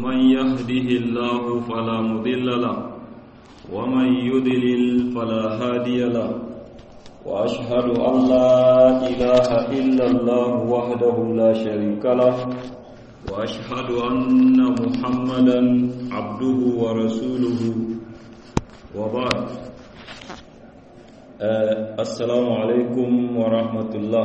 من يهده الله فلا مضل له ومن يضلل فلا هادي له وأشهد أن لا إله إلا الله وحده لا شريك له وأشهد أن محمدا عبده ورسوله وبعد آه السلام عليكم ورحمة الله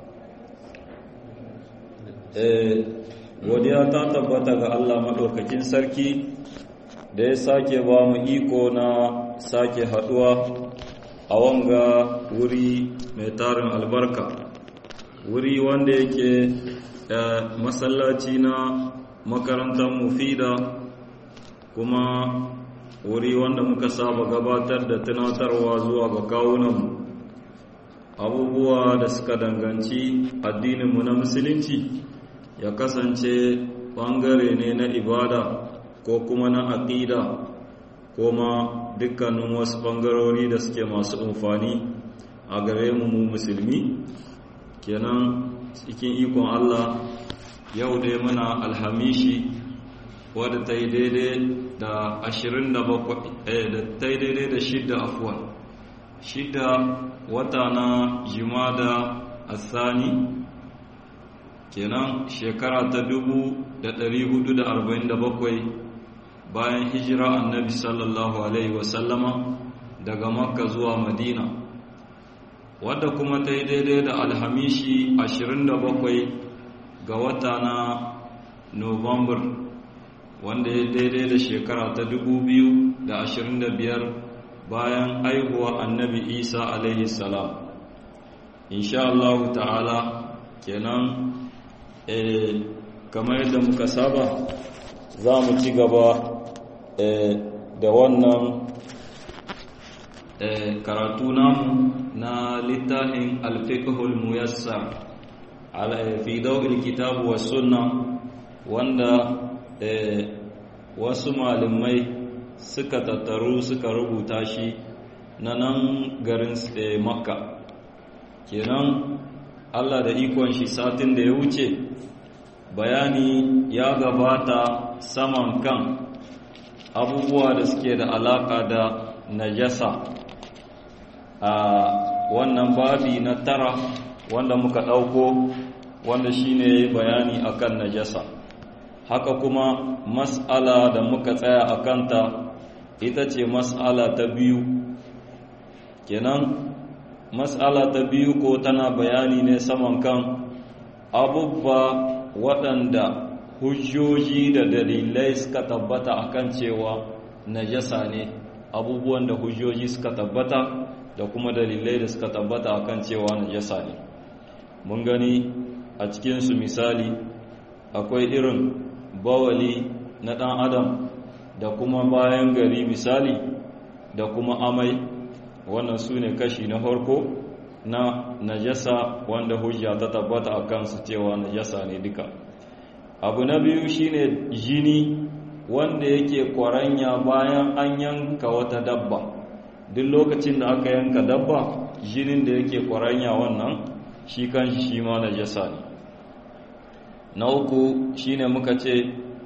godiya ta tabbata ga Allah maɗaukakin sarki da ya sake ba mu iko na sake haɗuwa a wanga wuri mai tarin albarka wuri wanda yake masallaci na makarantar mufida kuma wuri wanda muka saba gabatar da tunatarwa zuwa ga kawunanmu abubuwa da suka danganci addininmu na musulunci ya kasance ɓangare ne na ibada ko kuma na aƙida ko ma dukkanin wasu ɓangarori da suke masu amfani a gare mu mu musulmi kenan cikin ikon Allah yau dai muna alhamishi wadda ta yi daidai da ashirin da ta yi daidai da shidda afuwan shidda wata na jimada asani kenan shekara ta dubu da ɗari hudu da arba'in da bakwai bayan hijira annabi sallallahu alaihi wasallama daga makka zuwa madina wadda kuma ta yi daidai da alhamishi ashirin da bakwai ga wata na november wanda ya daidai da shekara ta dubu biyu da ashirin da biyar bayan aihuwa annabi isa alaihi salam insha Allah ta'ala kenan kamar yadda muka saba za mu ci gaba da wannan karatu namu na littafin alfiqhul muyassar fi dawil kitabu was sunna wanda wasu malamai suka tattaru suka rubuta shi na nan garin makka kenan Allah da ikon shi satin da ya wuce bayani ya gabata saman kan abubuwa da suke da alaka da najasa a wannan babi na tara wanda muka ɗauko wanda shine bayani akan najasa haka kuma mas'ala da muka tsaya a kanta ita ce mas'ala ta biyu kenan mas'ala ta biyu ko tana bayani ne saman kan abubba waɗanda hujjoji da dalilai suka tabbata akan cewa najasa ne abubuwan da hujjoji suka tabbata da kuma dalilai da suka tabbata akan cewa najasa ne mun gani a cikinsu misali akwai irin bawali na ɗan adam da kuma bayan gari misali da kuma amai wannan su ne kashi na farko na najasa wanda hujja ta tabbata a kansu cewa najasa ne duka abu na biyu shine jini wanda yake kwaranya bayan an yanka wata dabba duk lokacin da aka yanka dabba jinin da yake kwaranya wannan shi kanshi shi ma najasa ne na uku shine muka ce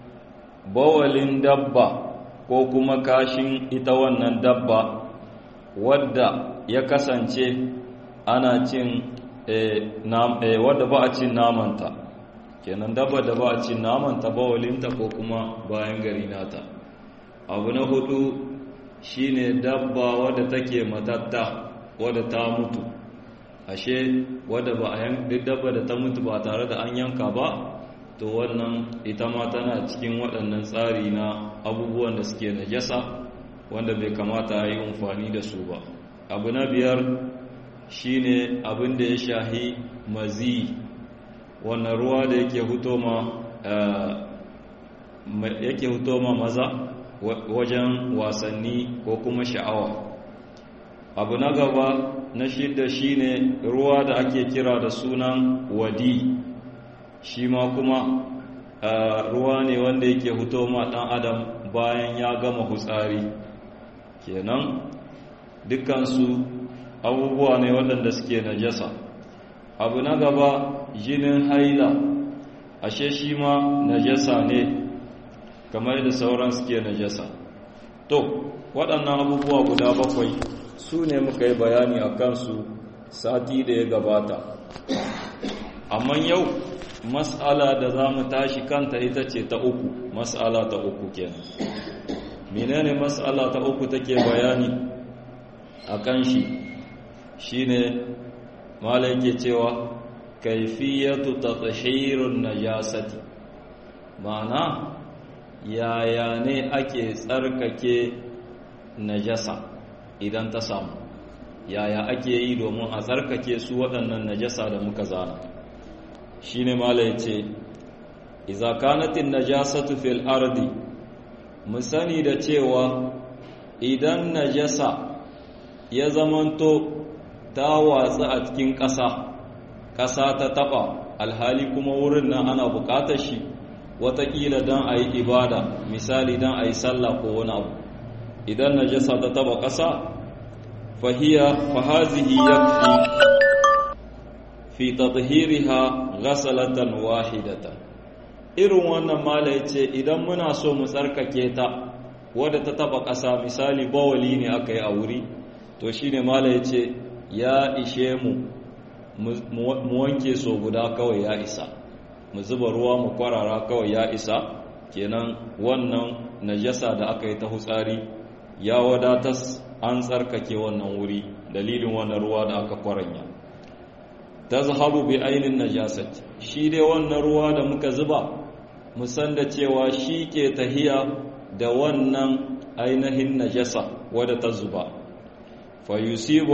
bawalin dabba ko kuma kashin ita wannan dabba wadda ya kasance ana cin wadda ba a cin namanta kenan dabba da ba a cin namanta bawalinta ko kuma bayan gari nata abu na hudu shine dabba wadda take matatta wadda ta mutu ashe wadda ba a duk dabba da ta mutu ba tare da an yanka ba to wannan ita ma tana cikin waɗannan tsari na abubuwan da suke najasa wanda bai kamata a yi amfani da su ba abu na biyar shine abin da ya shahi mazi wannan ruwa da yake huto ma yake huto ma maza wajen wasanni ko kuma sha'awa abu na gaba na shida shine ruwa da ake kira da sunan wadi shi ma kuma ruwa ne wanda yake huto ma ɗan adam bayan ya gama hutsari kenan dukkansu abubuwa ne waɗanda suke najasa abu na gaba jinin haila ashe shi ma najasa ne kamar da sauran suke najasa to waɗannan abubuwa guda bakwai su ne muka yi bayani a kansu sati da ya gabata amma yau mas'ala da za mu tashi kanta ita ce ta uku mas'ala ta uku kenan menene mas'ala ta uku take bayani a kan shi shine malai ke cewa kaifiyatu tathhirun najasati ma'ana yaya ne ake tsarkake najasa idan ta samu yaya ake yi domin a tsarkake su waɗannan najasa da muka zana shi ne mala ya ce iza kanatin najasatu fil ardi mu sani da cewa idan najasa ya zamanto ta watsa a cikin ƙasa ƙasa ta taɓa alhali kuma wurin nan ana buƙatar shi watakila don a yi ibada misali don a yi sallah ko wani abu idan najasa ta taɓa ƙasa fahiya fahazihi yakfi fi tadhhiriha ghasalatan wahidatan irin wannan mala yace idan muna so mu tsarkake ta wadda ta taba ƙasa misali bawali ne aka yi a wuri to shine mala yace ya ishe mu mu wanke so guda kawai ya isa mu zuba ruwa mu kwarara kawai ya isa kenan wannan najasa da aka yi ta hutsari ya wadatas an tsarkake wannan wuri dalilin wannan ruwa da aka kwaranya ta zahabu bi ainihin najasat shi dai wannan ruwa da muka zuba musan da cewa shi ke tahiya da wannan ainihin najasa wadda ta zuba fayusibu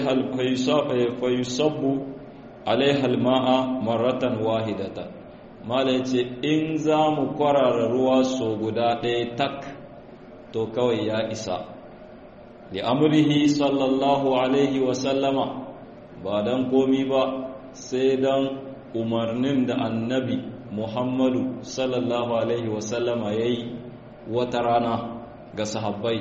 fayusabbu alaihal ma'a maratan wahidata mala ce in za mu kwarara ruwa so guda ɗaya tak to kawai ya isa li amrihi sallallahu alaihi wasallama ba don komi ba sai don umarnin da annabi muhammadu sallallahu alaihi wasallama ya yi wata rana ga sahabbai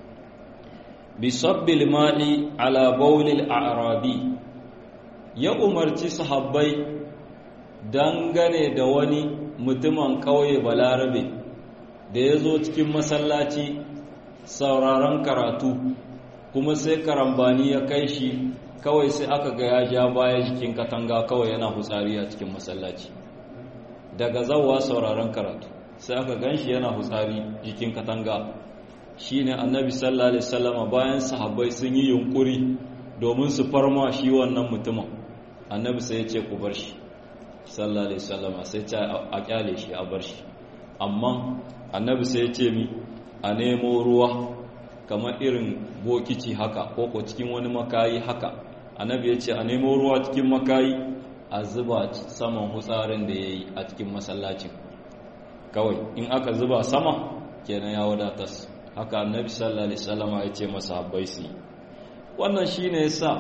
bisabbil ma'i ala baulil a'rabi ya umarci sahabbai dangane da wani mutumin ƙauye balarabe da ya zo cikin masallaci sauraron karatu kuma sai karambani ya kai shi kawai sai aka ga ya ja baya jikin katanga kawai yana hutsari a cikin masallaci daga zawa sauraron karatu sai aka gan shi yana hutsari jikin katanga shine annabi sallallahu alaihi wasallama bayan sahabbai sun yi yunkuri domin su farma shi wannan mutumin annabi sai ya ce ku bar shi sallallahu alaihi wasallama sai ce a kyale shi a bar shi amma annabi sai ya ce mi a nemo ruwa kamar irin bokici haka ko ko cikin wani makayi haka annabi ya ce a nemo ruwa cikin makayi a zuba saman hutsarin da ya yi a cikin masallacin kawai in aka zuba sama kenan ya wadatas haka annabi sallallahu alaihi wasallam ya ce masa habbai su wannan shine yasa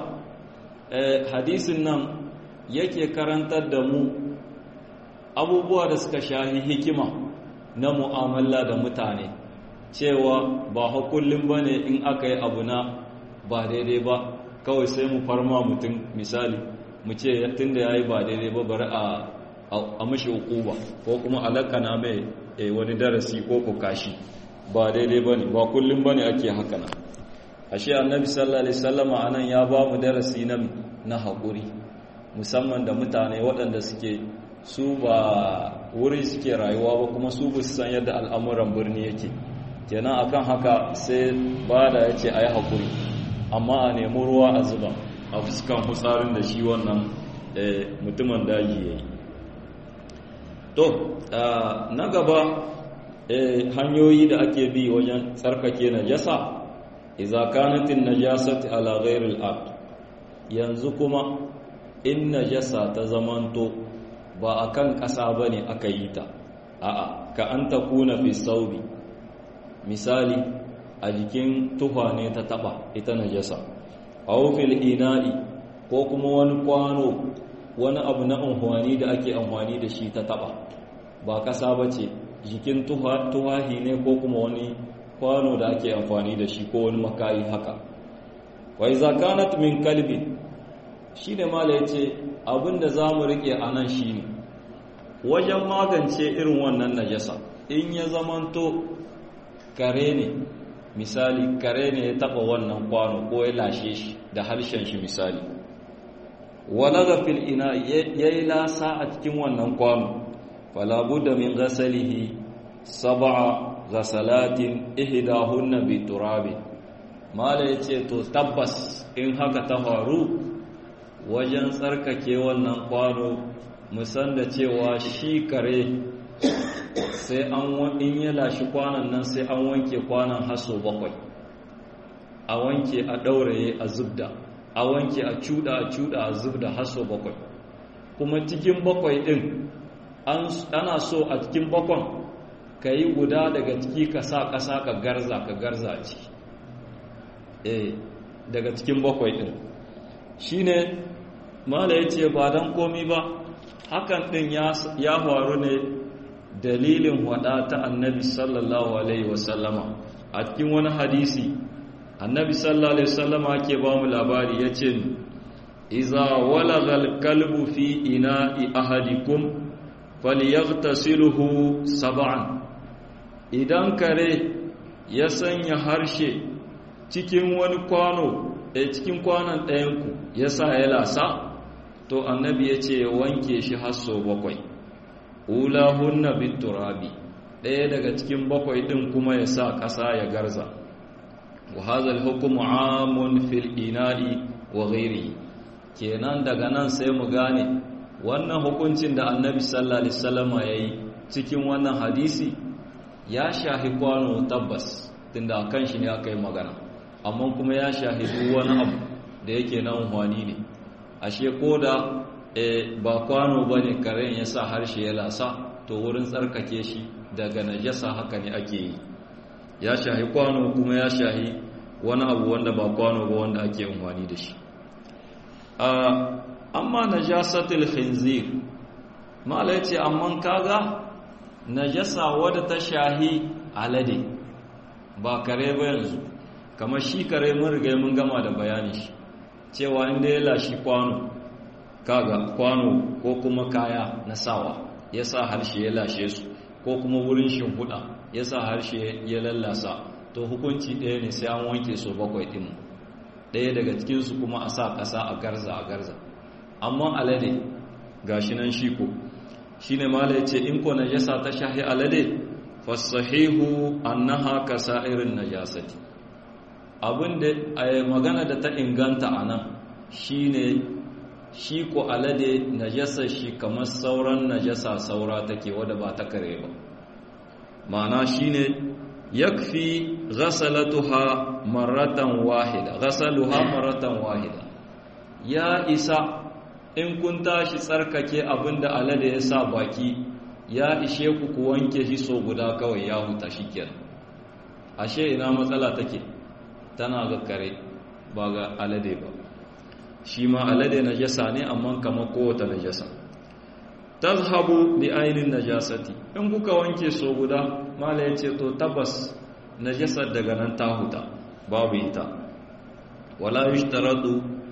hadisin nan yake karantar da mu abubuwa da suka shahi hikima na mu'amala da mutane cewa ba hakullin bane in aka yi abu na ba daidai ba kawai sai mu farma mutum misali mu ce tun da ya yi ba daidai ba bari a mashi hukuba ko kuma alakana mai wani darasi ko kukashi ba daidai ba ne ba kullum ba ne ake haka na ashe annabi sallallahu alaihi sallama anan ya ba mu darasi na na haƙuri musamman da mutane waɗanda suke su ba wuri suke rayuwa ba kuma su ba su san yadda al'amuran birni yake kenan akan haka sai ba da ya ce a yi haƙuri amma a nemi ruwa a zuba a fuskan hutsarin da shi wannan mutumin daji ya yi to na gaba hanyoyi da ake bi wajen tsarkake najasa iza kanatin najasati ala ghairil ard yanzu kuma in najasa ta zamanto ba akan ƙasa bane aka yi ta a'a ka an takuna fi saubi misali a jikin tufa ne ta taba ita najasa aw fil ina'i ko kuma wani kwano wani abu na amfani da ake amfani da shi ta taba ba kasa bace jikin tuwahi ne ko kuma wani kwano da ake amfani da shi ko wani makayi haka wa iza kanat min kalbi shine mala yace abinda zamu rike anan shine wajen magance irin wannan najasa in ya zamanto kare ne misali kare ne ya taba wannan kwano ko ya lashe shi da harshen shi misali walaga fil ina yayi lasa a cikin wannan kwano fala budda min ghasalihi sab'a ghasalatin ihdahunna bi turabi mala yace to tabbas in haka ta faru wajen tsarkake wannan kwano musan da cewa shi kare sai an in ya lashi kwanan nan sai an wanke kwanan haso bakwai a wanke a ɗauraye a zubda a wanke a cuda a cuda a zubda haso bakwai kuma cikin bakwai ɗin ana so a cikin bakwan ka yi guda daga ciki ka sa ƙasa ka garza ka garza a ciki eh daga cikin bakwai ɗin shi ne mala ya ce ba don komi ba hakan ɗin ya faru ne dalilin wada ta annabi sallallahu alaihi wasallama a cikin wani hadisi annabi sallallahu alaihi wasallama ke ba mu labari ya ce iza walagal kalbu fi ina'i ahadikum falyaghtasiluhu sab'an idan kare ya sanya harshe cikin wani kwano a cikin kwanon ɗayanku ya sa ya lasa to annabi ya ce wanke shi hasso bakwai ulahunna biturabi ɗaya daga cikin bakwai ɗin kuma ya sa ƙasa ya garza wa hazal hukumu amun fil ina'i wa ghairi kenan daga nan sai mu gane wannan hukuncin da annabi sallallahu alaihi wasallam yayi cikin wannan hadisi ya shahi kwano tabbas tunda kan shi ne aka yi magana amma kuma ya shahi duk wani abu da yake na unhwani ne ashe koda ba kwano bane karen ya sa harshe ya lasa to wurin tsarkake shi daga najasa haka ne ake yi ya shahi kwano kuma ya shahi wani abu wanda ba kwano ba wanda ake amfani da shi amma najasatul khinzir mala yace amma kaga najasa wadda ta shahi alade ba kare ba yanzu kamar shi kare mun riga mun gama da bayani shi cewa inda ya lashi kwano kaga kwano ko kuma kaya na sawa ya sa harshe ya lashe su ko kuma wurin shimfiɗa ya sa harshe ya lallasa to hukunci ɗaya ne sai an wanke su bakwai ɗin ɗaya daga cikinsu kuma a sa ƙasa a garza a garza amma alade ga shi nan shi ko shi ne mala ya ce in ko najasa ta shahi alade fasahihu annaha ka sa'irin najasati abin da magana da ta inganta a nan shi ne shi ko alade najasa shi kamar sauran najasa saura take wadda ba ta kare ba ma'ana shi ne yakfi ghasalatuha maratan wahida ghasaluha maratan wahida ya isa in kun tashi tsarkake abinda alade ya sa baki ya ishe ku ku wanke shi so guda kawai ya huta shikenan ashe ina matsala take tana ga kare ba ga alade ba shi ma alade najasa ne amma kamar kowace najasa tazhabu bi ainin najasati in kuka wanke so guda mala yace to tabbas najasar daga nan ta huta babu ita wala yushtaratu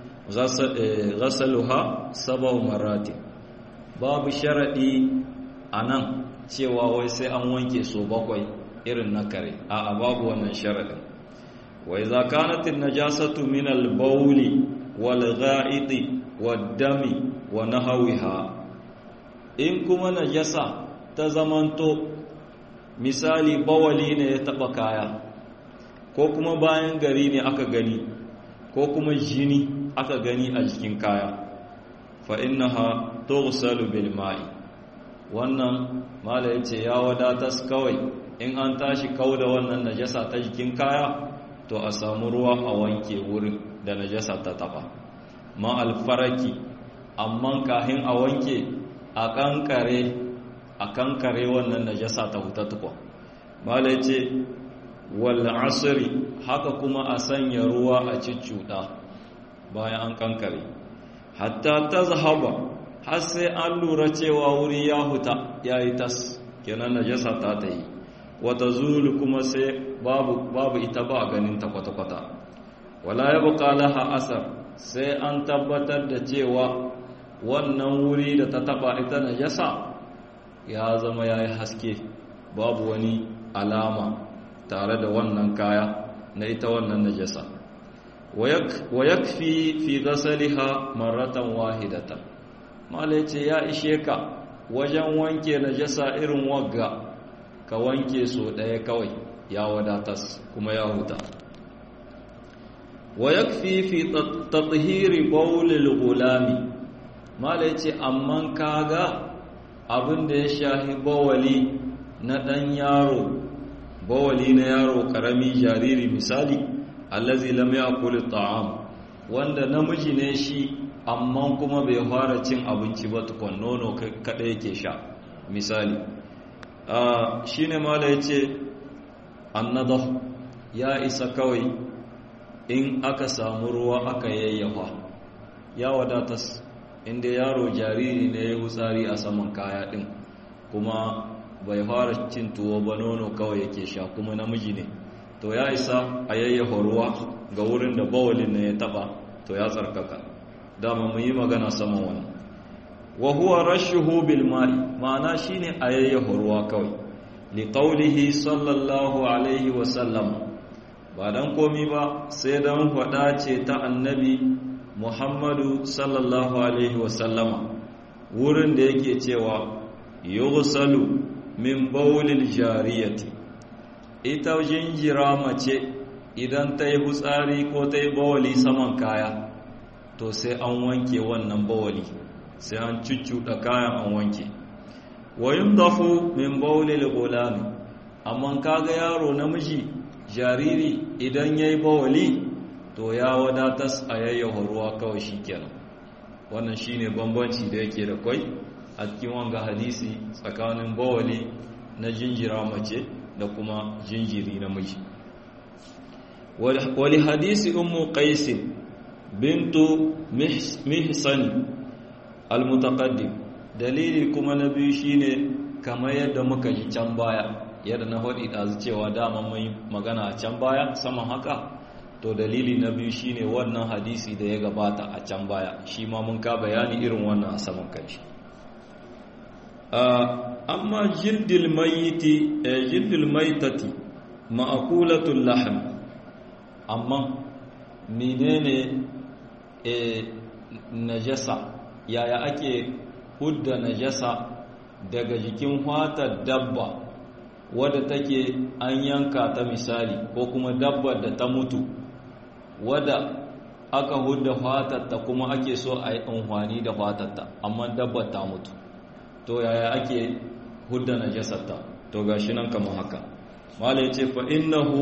ghasaluha sab'u marati babu sharadi anan cewa wai sai an wanke so bakwai irin na kare a'a babu wannan sharadin wa idza kanat an-najasatu min al-bawli wal gha'iti wad-dami wa nahwiha in kuma najasa ta zamanto misali bawali ne ya taba kaya ko kuma bayan gari ne aka gani ko kuma jini aka gani a jikin kaya fa innaha tughsalu bil ma'i wannan mala yace ya wadatas kawai in an tashi kauda wannan najasa ta jikin kaya to a samu ruwa a wanke wurin da najasa ta taba ma alfaraki amma kahin a wanke a kankare a kankare wannan najasa ta huta tukwa mala yace wal asri haka kuma a sanya ruwa a ciccuda bayan an kankare hatta tazhaba har sai an lura cewa wuri ya huta yayi tas kenan najasa ta ta yi wata zulu kuma sai babu babu ita ba ganin ta kwata-kwata wala yabqa laha asar sai an tabbatar da cewa wannan wuri da ta taba ita najasa ya zama yayi haske babu wani alama tare da wannan kaya na ita wannan najasa wa yakfi fi ghasaliha marratan wahidatan mala ce ya ishe ka wajen wanke najasa irin wagga ka wanke so ɗaya kawai ya wadatas kuma ya huta wa yakfi fi tathhiri bawlil gulami mala ce amma kaga abin da ya shahi bawali na ɗan yaro bawali na yaro ƙarami jariri misali allazi lam ya'kul ta'am wanda namiji ne shi amma kuma bai fara cin abinci ba tukun nono kada yake sha misali shine mala yace annadah ya isa kawai in aka samu ruwa aka yayyafa ya wadatas inda yaro jariri ne ya hutsari a saman kaya din kuma bai fara cin tuwo ba nono kawai yake sha kuma namiji ne to ya isa a yayyafa ruwa ga wurin da bawalin ne ya taba to ya tsarkaka dama mu yi magana saman wannan wa huwa rashuhu bil ma'i ma'ana shine a yayyafa ruwa kawai li qawlihi sallallahu alaihi wa sallam ba dan komi ba sai dan fada ce ta annabi Muhammadu sallallahu alaihi wa sallama wurin da yake cewa yughsalu min bawlil jariyati ita jinjira mace idan ta yi hutsari ko ta yi bawali saman kaya to sai an wanke wannan bawali sai an cuccuɗa kayan an wanke wayin dafu min bawlil gulami amma kaga yaro namiji jariri idan ya yi bawali to ya wadatas a yayyafa ruwa kawai shi kenan wannan shine bambanci da yake da kwai a cikin wanga hadisi tsakanin bawali na jinjira mace da kuma jinjiri namiji wali hadisi ummu qais bintu mihsan almutaqaddim dalili kuma na biyu shine kamar yadda muka ji can baya yadda na faɗi ɗazu cewa dama mai magana a can baya saman haka to dalili na biyu shine wannan hadisi da ya gabata a can baya shi ma mun ka bayani irin wannan a saman kanshi amma jildil mayiti jildil maitati ma'akulatul lahm amma menene najasa yaya ake hudda najasa daga jikin fatar dabba wadda take an yanka ta misali ko kuma dabbar da ta mutu wadda aka hudda fatarta kuma ake so a yi amfani da fatarta amma dabbar ta mutu to yaya ake hudda najasarta to gashi nan kamar haka mala yace fa innahu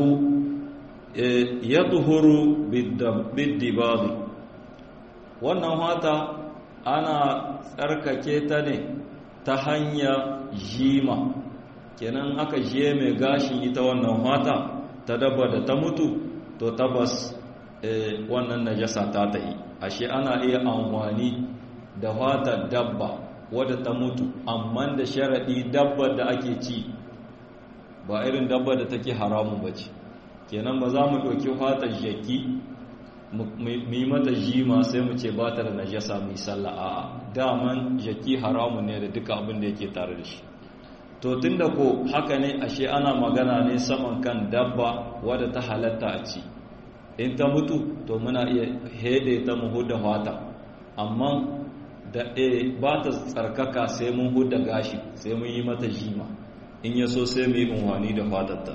yadhuru bid-dibadi wannan hata ana tsarkake ta ne ta hanya jima kenan aka je mai gashin ita wannan hata ta dabba da ta mutu to tabbas wannan najasa ta tahi ashe ana iya amfani da fatar dabba wadda ta mutu amma da sharaɗi dabbar da ake ci ba irin dabbar da take haramun ba ce kenan ba za mu ɗauki fatar jaki mu yi mata jima sai mu ce ba ta da najasa mai sallah a daman jaki haramun ne da duka abin da yake tare da shi to tunda ko haka ne ashe ana magana ne saman kan dabba wadda ta halatta a ci in ta mutu to muna iya hede ta mu huda fata amma da e ba ta tsarkaka sai mun huda gashi sai mun yi mata jima in ya so sai mu yi unwani da fatatta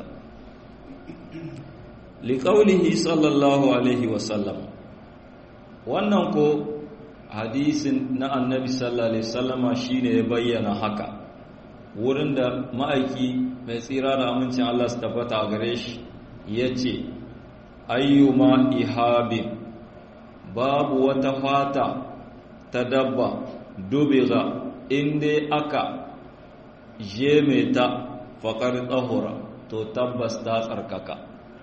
liƙaunihi sallallahu alaihi wasallam wannan ko hadisin na annabi sallallahu alaihi wasallama shine ya bayyana haka wurin da ma'aiki mai tsira da amincin Allah su tabbata a gare shi ya ce ayyuma ihabin babu wata fata ta dabba dubiga inda aka je ta faƙar tsahura to tabbas ta tsarkaka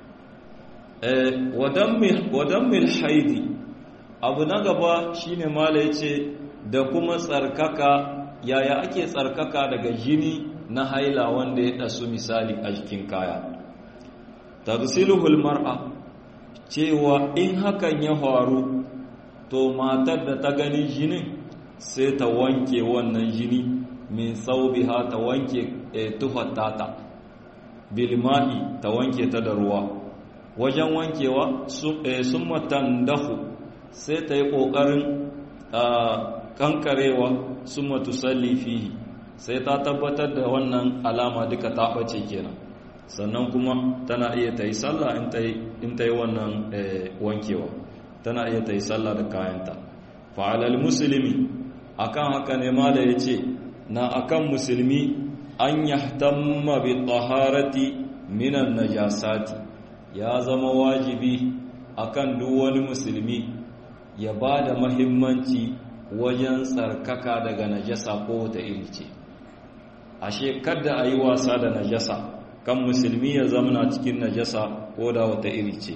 wadan mil haidi abu na gaba shine mala ya ce da kuma tsarkaka yaya ake tsarkaka daga jini na haila wanda ya ɗasu misali a jikin kaya tagsiluhul mar'a cewa in hakan ya faru to matar da ta gani jinin sai ta wanke wannan jini min saubiha ta wanke tufattata bilma'i ta wanke ta da ruwa wajen wankewa sun matan dahu sai ta yi ƙoƙarin kankarewa sun matu fihi sai ta tabbatar da wannan alama duka ta ɓace kenan sannan kuma tana iya ta yi sallah in ta yi wannan wankewa tana iya ta yi sallah da kayanta fa'alal musulmi akan haka ne mala ya ce na akan musulmi an yahtamma bi taharati minan najasati ya zama wajibi akan duk wani musulmi ya ba da mahimmanci wajen tsarkaka daga najasa ko wata iri ce ashe kada a yi wasa da najasa kan musulmi ya zamana cikin najasa ko da wata iri ce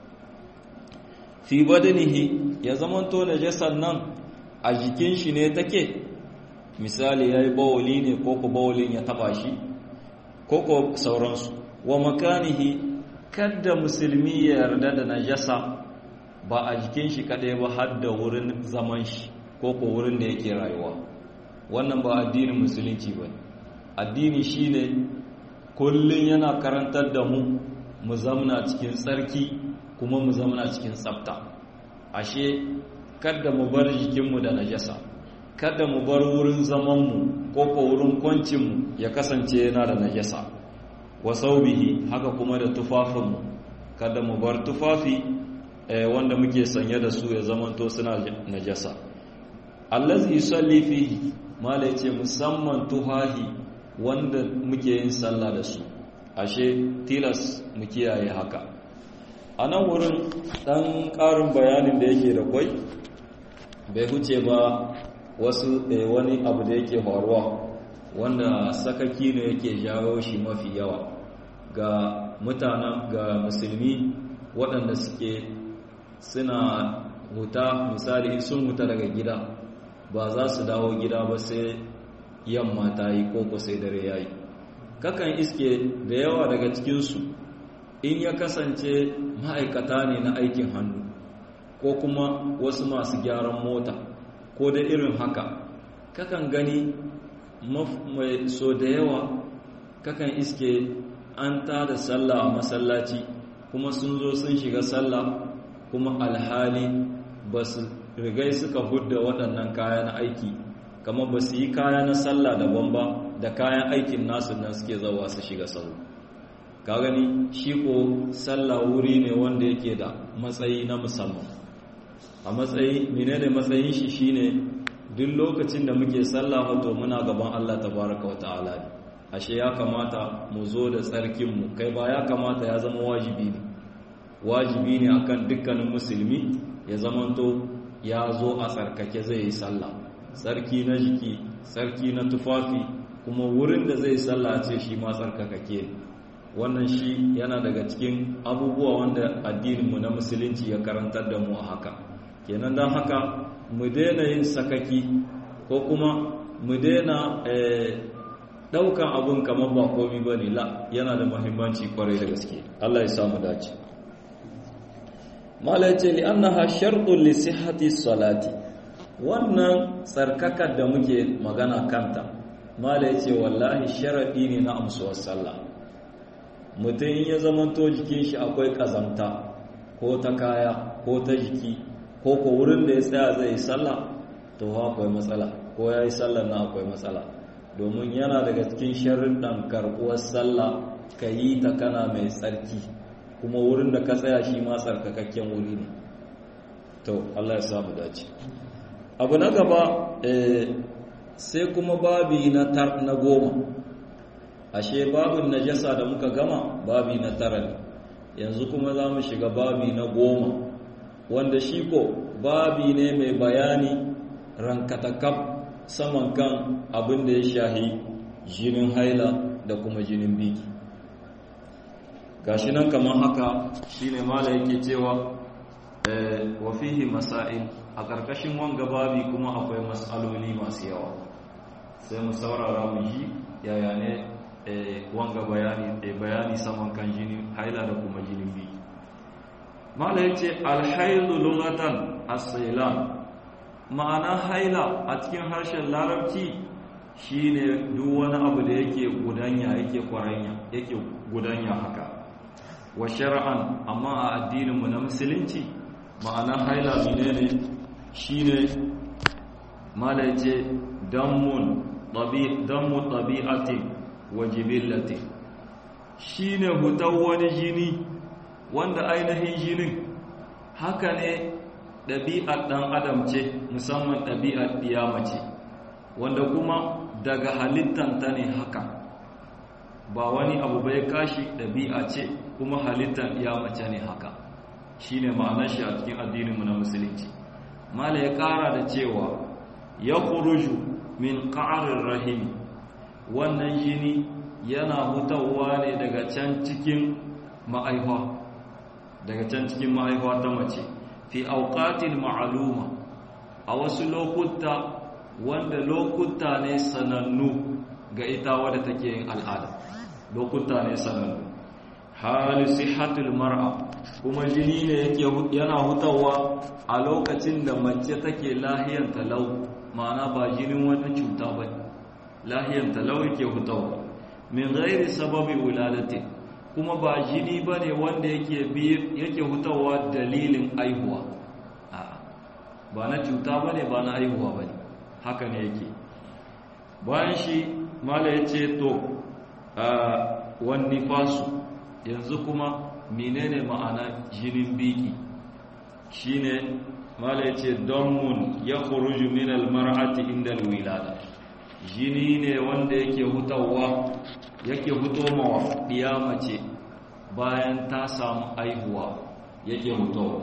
fi badanihi ya zamanto najasar nan a jikin shi ne take misali ya yi bawali ne ko ku bawalin ya taba shi ko ko sauransu wa makanihi kada musulmi ya yarda da najasa ba a jikin shi kadai ba har da wurin zaman shi ko ko wurin da yake rayuwa wannan ba addinin musulunci ba addini shine kullun yana karantar da mu mu zamna cikin tsarki kuma mu zamna cikin tsafta ashe kada mu bar jikinmu da najasa kada mu bar wurin zamanmu ko ko wurin kwancinmu ya kasance yana da najasa wa saubihi haka kuma da tufafinmu kada mu bar tufafi wanda muke sanye da su ya zamanto suna najasa allazi yusalli fihi mala yace musamman tuhahi wanda muke yin sallah da su ashe tilas mu kiyaye haka a nan wurin ɗan ƙarin bayanin da yake da kwai bai huce ba wasu wani abu da yake faruwa wanda sakaki ne yake jawo shi mafi yawa ga mutanen ga musulmi waɗanda suke suna huta misali sun huta daga gida ba za su dawo gida ba sai yamma ta yi koko sai dare ya yi kakan iske da yawa daga cikinsu in ya kasance ma'aikata ne na aikin hannu ko kuma wasu masu gyaran mota ko da irin haka kakan gani mai so da yawa kakan iske an tada sallah a masallaci kuma sun zo sun shiga sallah kuma alhali ba su rigai suka hudda waɗannan kayan aiki kama ba su yi kaya na sallah daban ba da kayan aikin nasu nan suke zawa su shiga sau ka gani shi ko sallah wuri ne wanda yake da matsayi na musamman a matsayi menene matsayin shi shine duk lokacin da muke sallah wato muna gaban Allah tabaraka wa ta'ala ne ashe ya kamata mu zo da tsarkin mu kai ba ya kamata ya zama wajibi ne wajibi ne akan dukkanin musulmi ya zamanto ya zo a tsarkake zai yi sallah tsarki na jiki tsarki na tufafi kuma wurin da zai sallah ce shi ma tsarkakake wannan shi yana daga cikin abubuwa wanda addininmu na musulunci ya karantar da mu a haka kenan don haka mu daina yin sakaki ko kuma mu daina daukan abun kamar ba komi ba ne la yana da muhimmanci kwarai da gaske Allah ya samu dace mala ya ce li annaha shartun li sihhati salati wannan tsarkakar da muke magana kanta mala ya ce wallahi sharaɗi ne na amsuwar sallah mutum ya zamanto jikin shi akwai ƙazamta ko ta kaya ko ta jiki ko ko wurin da ya tsaya zai yi sallah to akwai matsala ko ya yi sallah na akwai matsala domin yana daga cikin sharrin ɗan karɓuwar sallah ka yi ta kana mai tsarki kuma wurin da ka tsaya shi ma tsarkakakken wuri ne to Allah ya samu dace abu na gaba sai kuma babi na tar na goma ashe babin najasa da muka gama babi na tara ne yanzu kuma za mu shiga babi na goma wanda shi ko babi ne mai bayani rankatakaf saman kan abin da ya shahi jinin haila da kuma jinin biki gashi nan kamar haka shine mala yake cewa wa fihi masail a ƙarƙashin wanga babi kuma akwai matsaloli masu yawa sai mu saurara mu ji yaya ne wanga bayani bayani saman kan jinin haila da kuma jinin biki mala yace alhailu lughatan as-sailan ma'ana haila a cikin harshen larabci shine duk wani abu da yake gudanya yake kwaranya yake gudanya haka wa shar'an amma a addinin mu na musulunci ma'ana haila menene shine mala ce dammun dammu tabi'ati wa jibillati shine hutan wani jini wanda ainihin jinin haka ne ɗabi'ar ɗan adam ce musamman ɗabi'ar ɗiyama ce wanda kuma daga halittanta ne haka ba wani abu bai kashi ɗabi'a ce kuma halittar ɗiyama ce ne haka shine ma'anar shi a cikin addininmu na musulunci mala ya ƙara da cewa ya kuruju min ƙarin rahimi wannan jini yana hutawa ne daga can cikin ma'aifa daga can cikin ma'aifa ta mace fi auqatin ma'aluma a wasu lokuta wanda lokuta ne sanannu ga ita wadda take yin al'ada lokuta ne sanannu hali sihatul mar'a kuma jini ne yake yana hutawa a lokacin da mace take lahiyar talau ma'ana ba jinin wata cuta ba lahiyar talau yake hutawa min ghairi sababi wuladatin kuma ba jini ba ne wanda yake hutawa dalilin aihuwa ba na cuta ba ne ba na aihuwa ba ne haka ne yake bayan shi mala ya ce to wani fasu yanzu kuma menene ma'ana jinin biki shine mala ya ce donmun ya kuruju min almar'ati inda wilada jini ne wanda yake hutawa yake huto mawa ɗiya mace bayan ta samu aihuwa yake hutowa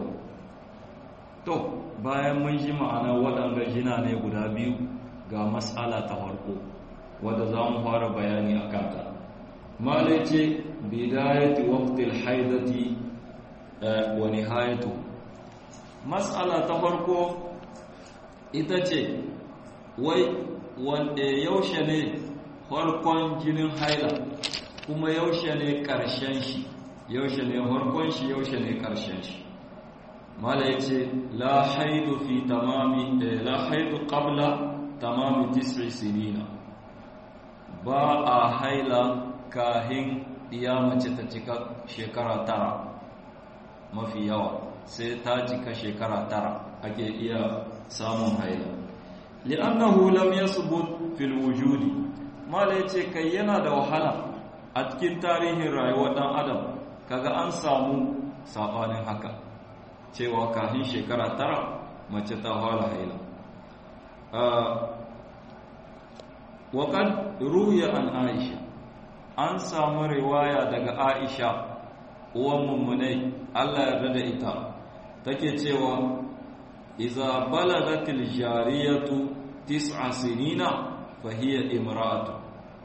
to bayan mun ji ma'ana waɗanda jina ne guda biyu ga matsala ta farko wadda za mu fara bayani a kanta malai ce bidayati waqtil haidati wa nihayatu matsala ta farko ita ce wai wanda yaushe ne farkon jinin haila kuma yaushe ne ƙarshen shi yaushe ne farkon shi yaushe ne ƙarshen shi mala ya ce la haidu fi tamami la haidu qabla tamami tis'i sinina ba a haila kahin iya mace ta cika shekara tara mafi yawa sai ta cika shekara tara ake iya samun haila li'annahu lam yasbut fil wujudi mala yace kai yana da wahala a cikin tarihin rayuwar dan adam kaga an samu sabanin haka cewa kafin shekara tara mace ta fara haila wa kan ruya an aisha an samu riwaya daga aisha uwan mummunai Allah ya da ita take cewa iza balagatil jariyatu tis'a sinina fa hiya imra'atu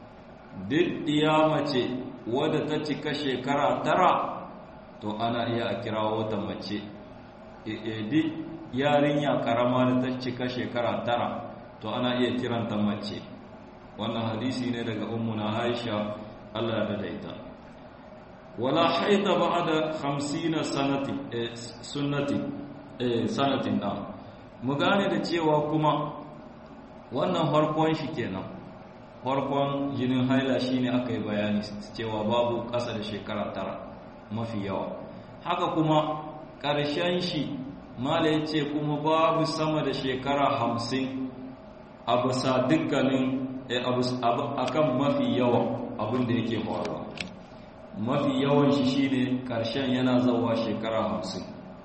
duk mace wadda ta cika shekara tara to ana iya a kirawo ta mace duk yarinya karama da ta cika shekara tara to ana iya kiranta mace wannan hadisi ne daga ummuna Aisha Allah ya da ita wala haida ba'da 50 sanati sunnati sanatin da mu gane da cewa kuma wannan farkon shi kenan farkon jinin haila shine aka yi bayani cewa babu ƙasa da shekara tara mafi yawa haka kuma ƙarshen shi mala ya ce kuma babu sama da shekara hamsin a bisa dukkanin akan mafi yawa abin da yake faruwa mafi yawan shi shine ƙarshen yana zawa shekara hamsin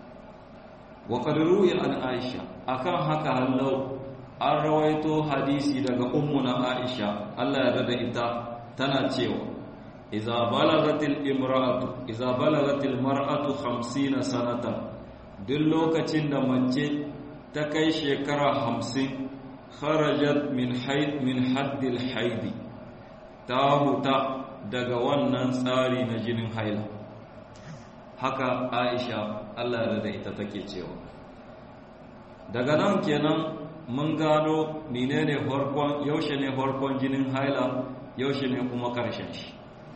wa qadruya an aisha akan haka hallau an rawaito hadisi daga ummuna aisha Allah ya rada ita tana cewa idza balagatil imra'atu idza balagatil mar'atu 50 sanatan duk lokacin da mace ta kai shekara 50 kharajat min haid min haddil haidi ta huta daga wannan tsari na jinin haila haka aisha Allah ya rada ita take cewa daga nan kenan mun gano menene farkon yaushe ne farkon jinin haila yaushe ne kuma karshen shi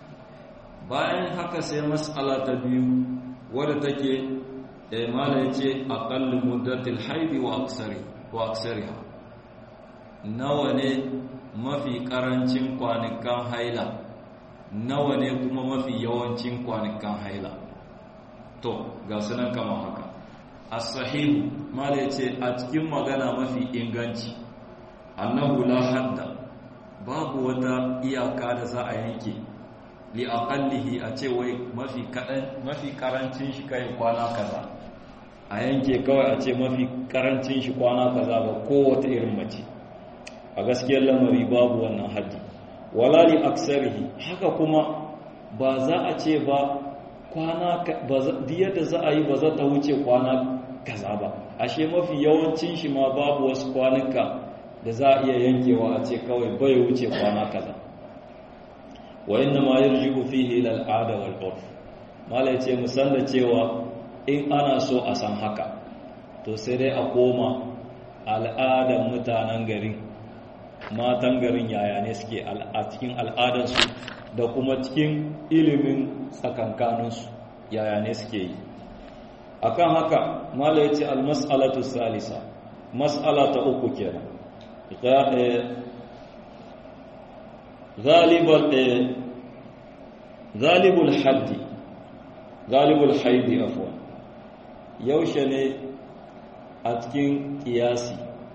bayan haka sai mas'ala ta biyu wadda take eh mala yace aqallu muddatil haidi wa aksari wa aksariha nawa ne mafi karancin kwanakan haila nawa ne kuma mafi yawancin kwanakan haila to ga sunan kama haka as-sahih mala yace a cikin magana mafi inganci annahu la hadda babu wata iyaka da za a yanke li aqallihi a ce wai mafi kadan mafi karancin shi kai kwana kaza a yanke kawai a ce mafi karancin shi kwana kaza ba kowace irin mace a gaskiyar lamari babu wannan haddi wala li aksarihi haka kuma ba za a ce ba kwana yadda za a yi ba za ta wuce kwana kaza ba ashe mafi yawancin shi ma babu wasu kwanuka da za a iya yankewa a ce kawai bai wuce kwana kaza wa inna ma yarji'u fihi ila al'ada wal urf mala yace musan da cewa in ana so a san haka to sai dai a koma al'adan mutanen garin matan garin yaya ne suke a cikin al'adarsu da kuma cikin ilimin tsakankaninsu yaya ne suke yi akan haka mala ya ce almas'alatu salisa mas'ala ta uku kenan galibul haddi galibul haidi afwan yaushe ne a cikin kiyasi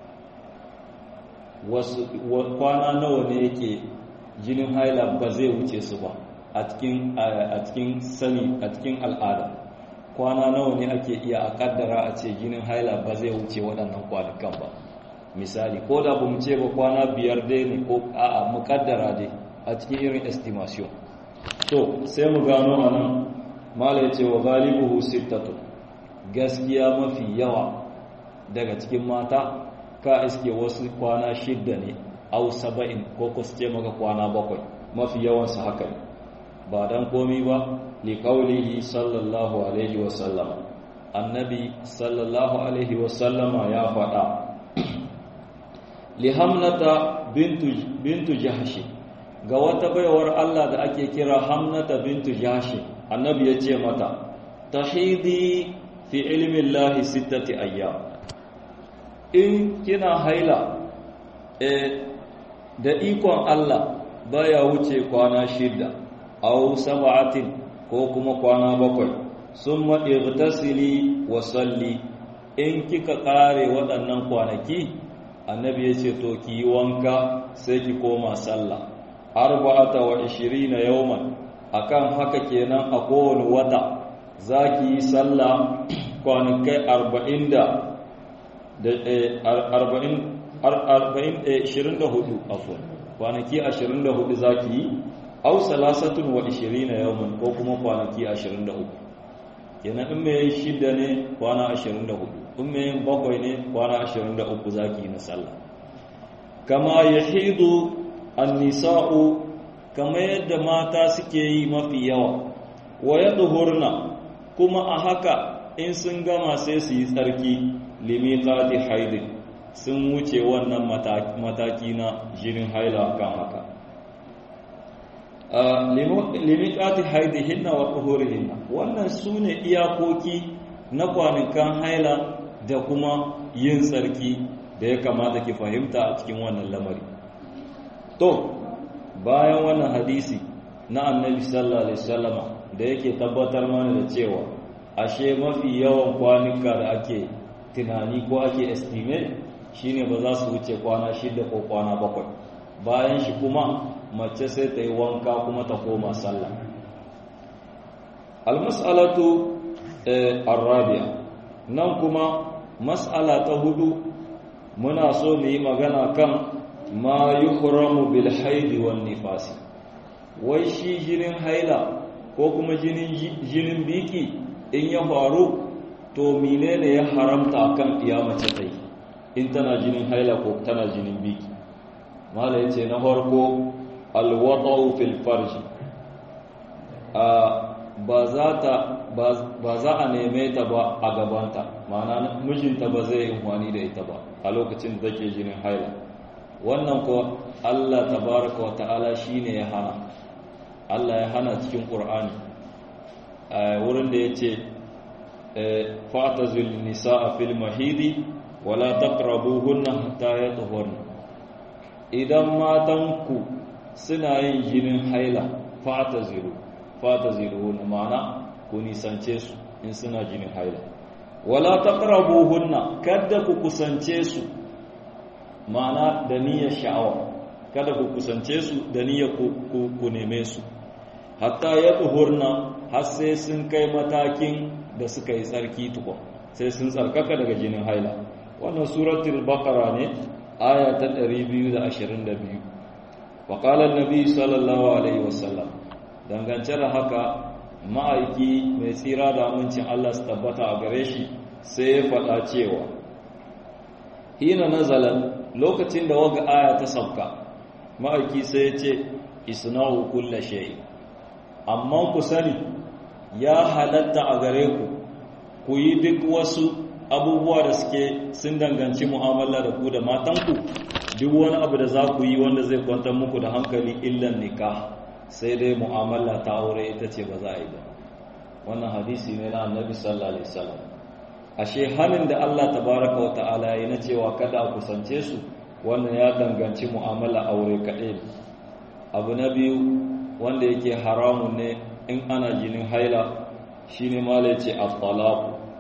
wasu kwana nawa ne yake jinin haila ba zai wuce su ba a cikin a cikin sani a cikin al'ada kwana nawa ne ake iya a kaddara a ce jinin haila ba zai wuce waɗannan kwanukan ba misali ko da ba mu ce ba kwana biyar dai ne ko a'a mu kaddara dai a cikin irin estimation to sai mu gano a nan mala ce wa galibuhu sittatu gaskiya mafi yawa daga cikin mata ka iske wasu kwana shidda ne au saba'in ko ku ce maka kwana bakwai mafi yawansu haka ne ba dan komi ba li qaulihi sallallahu alaihi wa sallam annabi sallallahu alaihi wa sallama ya faɗa li hamnata bintu bintu jahshi ga wata baiwar Allah da ake kira hamnata bintu jahshi annabi ya ce mata tahidi fi ilmi Allah sittati ayyam in kina haila eh da ikon Allah baya wuce kwana shida aw sab'atin ko kuma kwana bakwai summa igtasili wa salli in kika kare waɗannan kwanaki annabi yace to ki yi wanka sai ki koma sallah arba'ata wa 20 yawman akan haka kenan a kowane wata zaki yi sallah kwanakai 40 da 24 afon kwanaki 24 zaki yi au salasatun wa 20 yawman ko kuma kwanaki 23 kenan in mai shida ne kwana 24 in mai bakwai ne kwana 23 zaki na sallah kama yahidu an-nisa'u kama yadda mata suke yi mafi yawa wa yadhurna kuma a haka in sun gama sai su yi tsarki limiqati haidin sun wuce wannan mataki na jinin haila kan haka limiqati haidihinna wa tuhurihinna wannan sune iyakoki na kwanakan haila da kuma yin tsarki da ya kamata ki fahimta a cikin wannan lamari to bayan wannan hadisi na annabi sallallahu alaihi wasallama da yake tabbatar mana da cewa ashe mafi yawan kwanuka da ake tunani ko ake estimate shine ba za su wuce kwana shida ko kwana bakwai bayan shi kuma mace sai ta yi wanka kuma ta koma sallah almas'alatu arabiya nan kuma mas'ala ta hudu muna so mu yi magana kan ma yuhramu bil haidi wan nifasi wai shi jinin haila ko kuma jinin jinin biki in ya faru to menene ya haramta akan mace ta yi in tana jinin haila ko tana jinin biki mala yace na farko alwadau fil farji a ba za ta ba za a neme ta ba a gabanta ma'ana mijinta ba zai yi da ita ba a lokacin da take jinin haila wannan ko Allah tabaraka wa ta'ala shine ya hana Allah ya hana cikin Qur'ani wurin da yace fa'tazil nisaa fil mahidi wala taqrabuhunna hatta yatahharna idan matanku suna yin jinin haila fata ziru fata ziru na ma'ana ku nisance su in suna jinin haila wala taqrabuhunna kada ku kusance su ma'ana da niyyar sha'awa kada ku kusance su da niyyar ku neme su hatta ya tuhurna har sai sun kai matakin da suka yi tsarki tukun sai sun tsarkaka daga jinin haila wannan suratul baqara ne aya ta 222 wa qala an-nabi sallallahu alaihi wasallam dangance da haka ma'aiki mai tsira da amincin Allah su tabbata a gare shi sai ya faɗa cewa hina nazalan lokacin da waga aya ta sauka ma'aiki sai ya ce isna'u kulla shay'in amma ku sani ya halatta a gare ku ku yi duk wasu abubuwa da suke sun danganci mu'amala da ku da matanku duk wani abu da za ku yi wanda zai kwantar muku da hankali illan nikah sai dai mu'amala ta aure ita ce ba za a yi ba wannan hadisi ne na annabi sallallahu alaihi wasallam ashe halin da Allah tabaraka wa ta'ala ya na cewa kada a kusance su wannan ya danganci mu'amala aure kaɗai abu na biyu wanda yake haramun ne in ana jinin haila shine mala yace at-talaq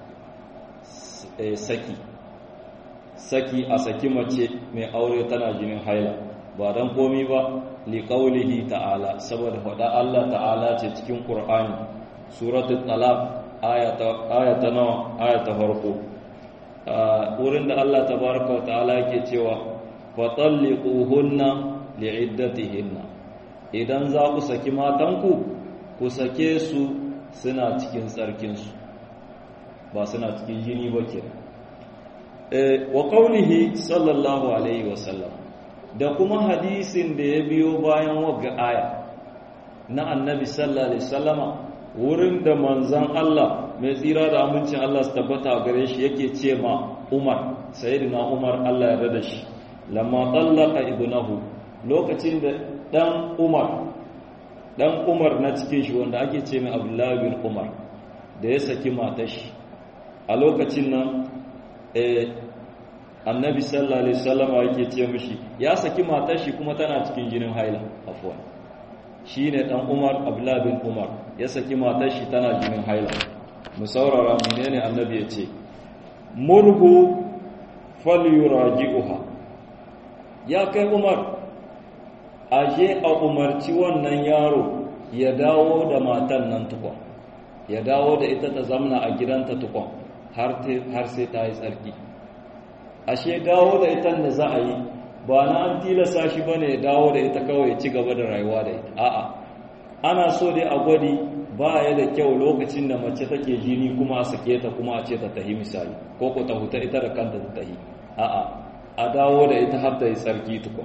saki saki a saki mace mai aure tana jinin haila ba dan komi ba li qaulihi ta'ala saboda faɗa Allah ta'ala ce cikin Qur'ani suratul talaq ayata ayata nawa ayata farko wurin da Allah tabaraka wa ta'ala yake cewa fatalliquhunna li'iddatihinna idan za ku saki matanku ku sake su suna cikin tsarkinsu ba suna cikin jini ba ke wa qaulihi sallallahu alaihi wasallam da kuma hadisin da ya biyo bayan wagga aya na annabi sallallahu alaihi wasallama wurin da manzan Allah mai tsira da amincin Allah su tabbata gare shi yake ce ma Umar sayyidina Umar Allah ya rada shi lamma tallaqa ibnahu lokacin da dan Umar dan Umar na cikin shi wanda ake ce mai Abdullah bin Umar da ya saki matar shi a lokacin nan eh annabi sallallahu alaihi wasallam yake ce mishi ya saki matar shi kuma tana cikin jinin haila afwan shine dan Umar Abdullah bin Umar ya saki matar shi tana jinin haila mu saurara menene annabi ya ce murhu falyuraji'uha ya kai Umar aje a umarci wannan yaro ya dawo da matan nan tukon ya dawo da ita ta zamna a gidanta tukon har sai ta yi tsarki ashe dawo da ita da za a yi ba na an tilasa shi ba ne ya dawo da ita kawai ci gaba da rayuwa da ita a'a ana so dai a gwadi ba ya da kyau lokacin da mace take jini kuma a sake ta kuma a ce ta tahi misali ko ko ta huta ita da kanta ta tahi a'a a dawo da ita har ta yi tsarki tukun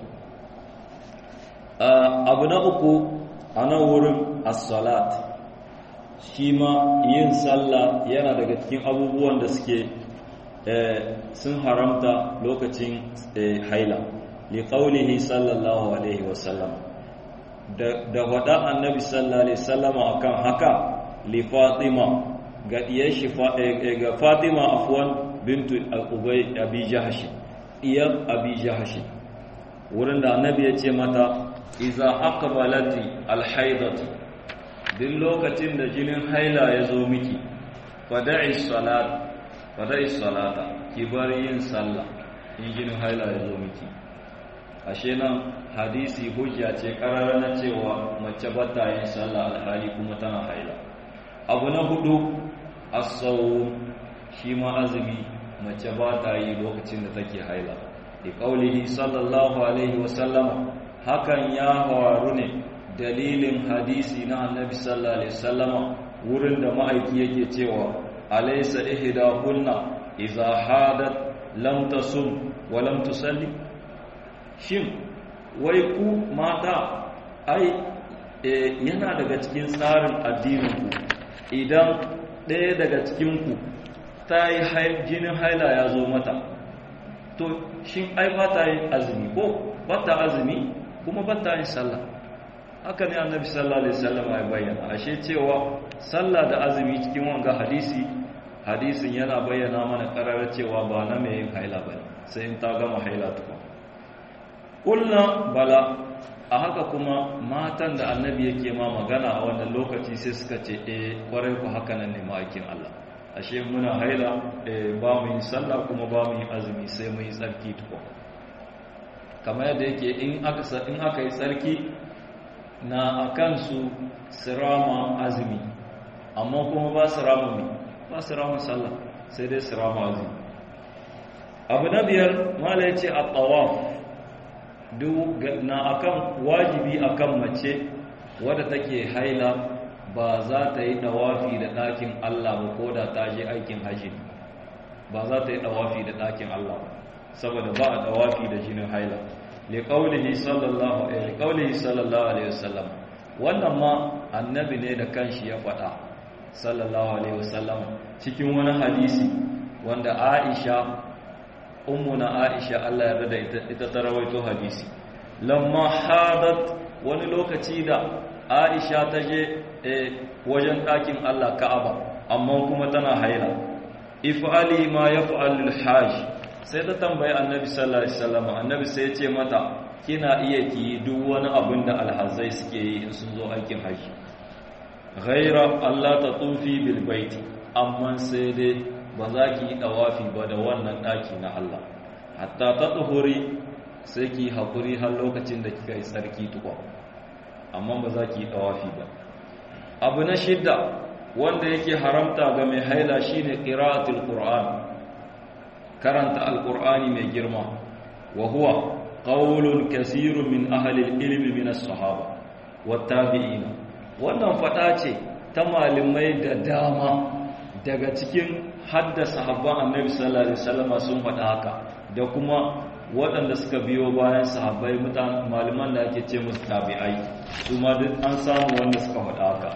abu na uku a nan wurin as-salat shi ma yin sallah yana daga cikin abubuwan da suke sun haramta lokacin haila li qaulihi sallallahu alaihi wasallam da wada annabi sallallahu alaihi wasallama akan haka li fatima ga diyar shi ga fatima afwan bintu al-ubay abi jahsh diyar abi jahsh wurin da annabi ya ce mata iza aqbalati al-haidatu duk lokacin da jinin haila ya zo miki fada'i salat fada'i salata ki bar yin sallah in jinin haila ya zo miki ashe nan hadisi hujja ce karara na cewa mace ba ta yin sallah alhali kuma tana haila abu na hudu as-sawm shi ma azumi mace ba ta yi lokacin da take haila bi qaulihi sallallahu alaihi wa sallama hakan ya faru ne dalilin hadisi na annabi sallallahu alaihi wasallama wurin da ma'aiki yake cewa alaysa ihda kunna idza hadat lam tasum wa lam tusalli shin wai ku mata ai yana daga cikin tsarin addinin ku idan ɗaya daga cikin ku ta yi jinin haila ya zo mata to shin ai ba ta yin azumi ko ba ta azumi kuma ba ta yin sallah haka ne annabi sallallahu alaihi wasallam ya bayyana ashe cewa sallah da azumi cikin wanga hadisi hadisin yana bayyana mana karar cewa ba na mai yin haila bane sai in ta gama haila tukun kulna bala a haka kuma matan da annabi yake ma magana a wannan lokaci sai suka ce eh kwarai ku haka nan ne ma'aikin Allah ashe muna haila ba mu yi sallah kuma ba mu yi azumi sai mu yi tsarki tukwa kamar yadda yake in aka in aka yi tsarki na akan su sirama azumi amma kuma ba su rama mai ba su rama sallah sai dai su rama azumi abu na biyar mala ya ce a tsawaf na akan wajibi akan mace wadda take haila ba za ta yi dawafi da ɗakin Allah ba ko da ta je aikin hajji ba za ta yi dawafi da ɗakin Allah saboda ba a dawafi da jinin haila liqaulihi sallallahu alaihi sallallahu alaihi wasallam wannan ma annabi ne da kanshi ya faɗa sallallahu alaihi wasallam cikin wani hadisi wanda Aisha ummuna Aisha Allah ya rada ita, ita ta rawaito hadisi lamma hadat wani lokaci da Aisha ta je wajen ɗakin Allah Ka'aba amma kuma tana haila if'ali ma yaf'alul hajj sai ta tambayi annabi sallallahu alaihi wasallam annabi sai ya ce mata kina iya ki duk wani abin da alhazai suke yi in sun zo aikin haji ghaira Allah ta tufi bil baiti amma sai dai ba za ki yi dawafi ba da wannan daki na Allah hatta ta tuhuri sai ki hakuri har lokacin da kika yi sarki tukwa amma ba za ki yi dawafi ba abu na shidda wanda yake haramta ga mai haila shine qira'atul qur'an karanta alqur'ani mai girma wa huwa qaulun kasirun min ahli ilmi min as-sahaba wat-tabi'in wannan fada ce ta malamai da dama daga cikin hadda sahabban annabi sallallahu alaihi wasallam sun fada haka da kuma waɗanda suka biyo bayan sahabbai mutan malaman da ake ce musu tabi'ai su ma duk an samu wanda suka fada haka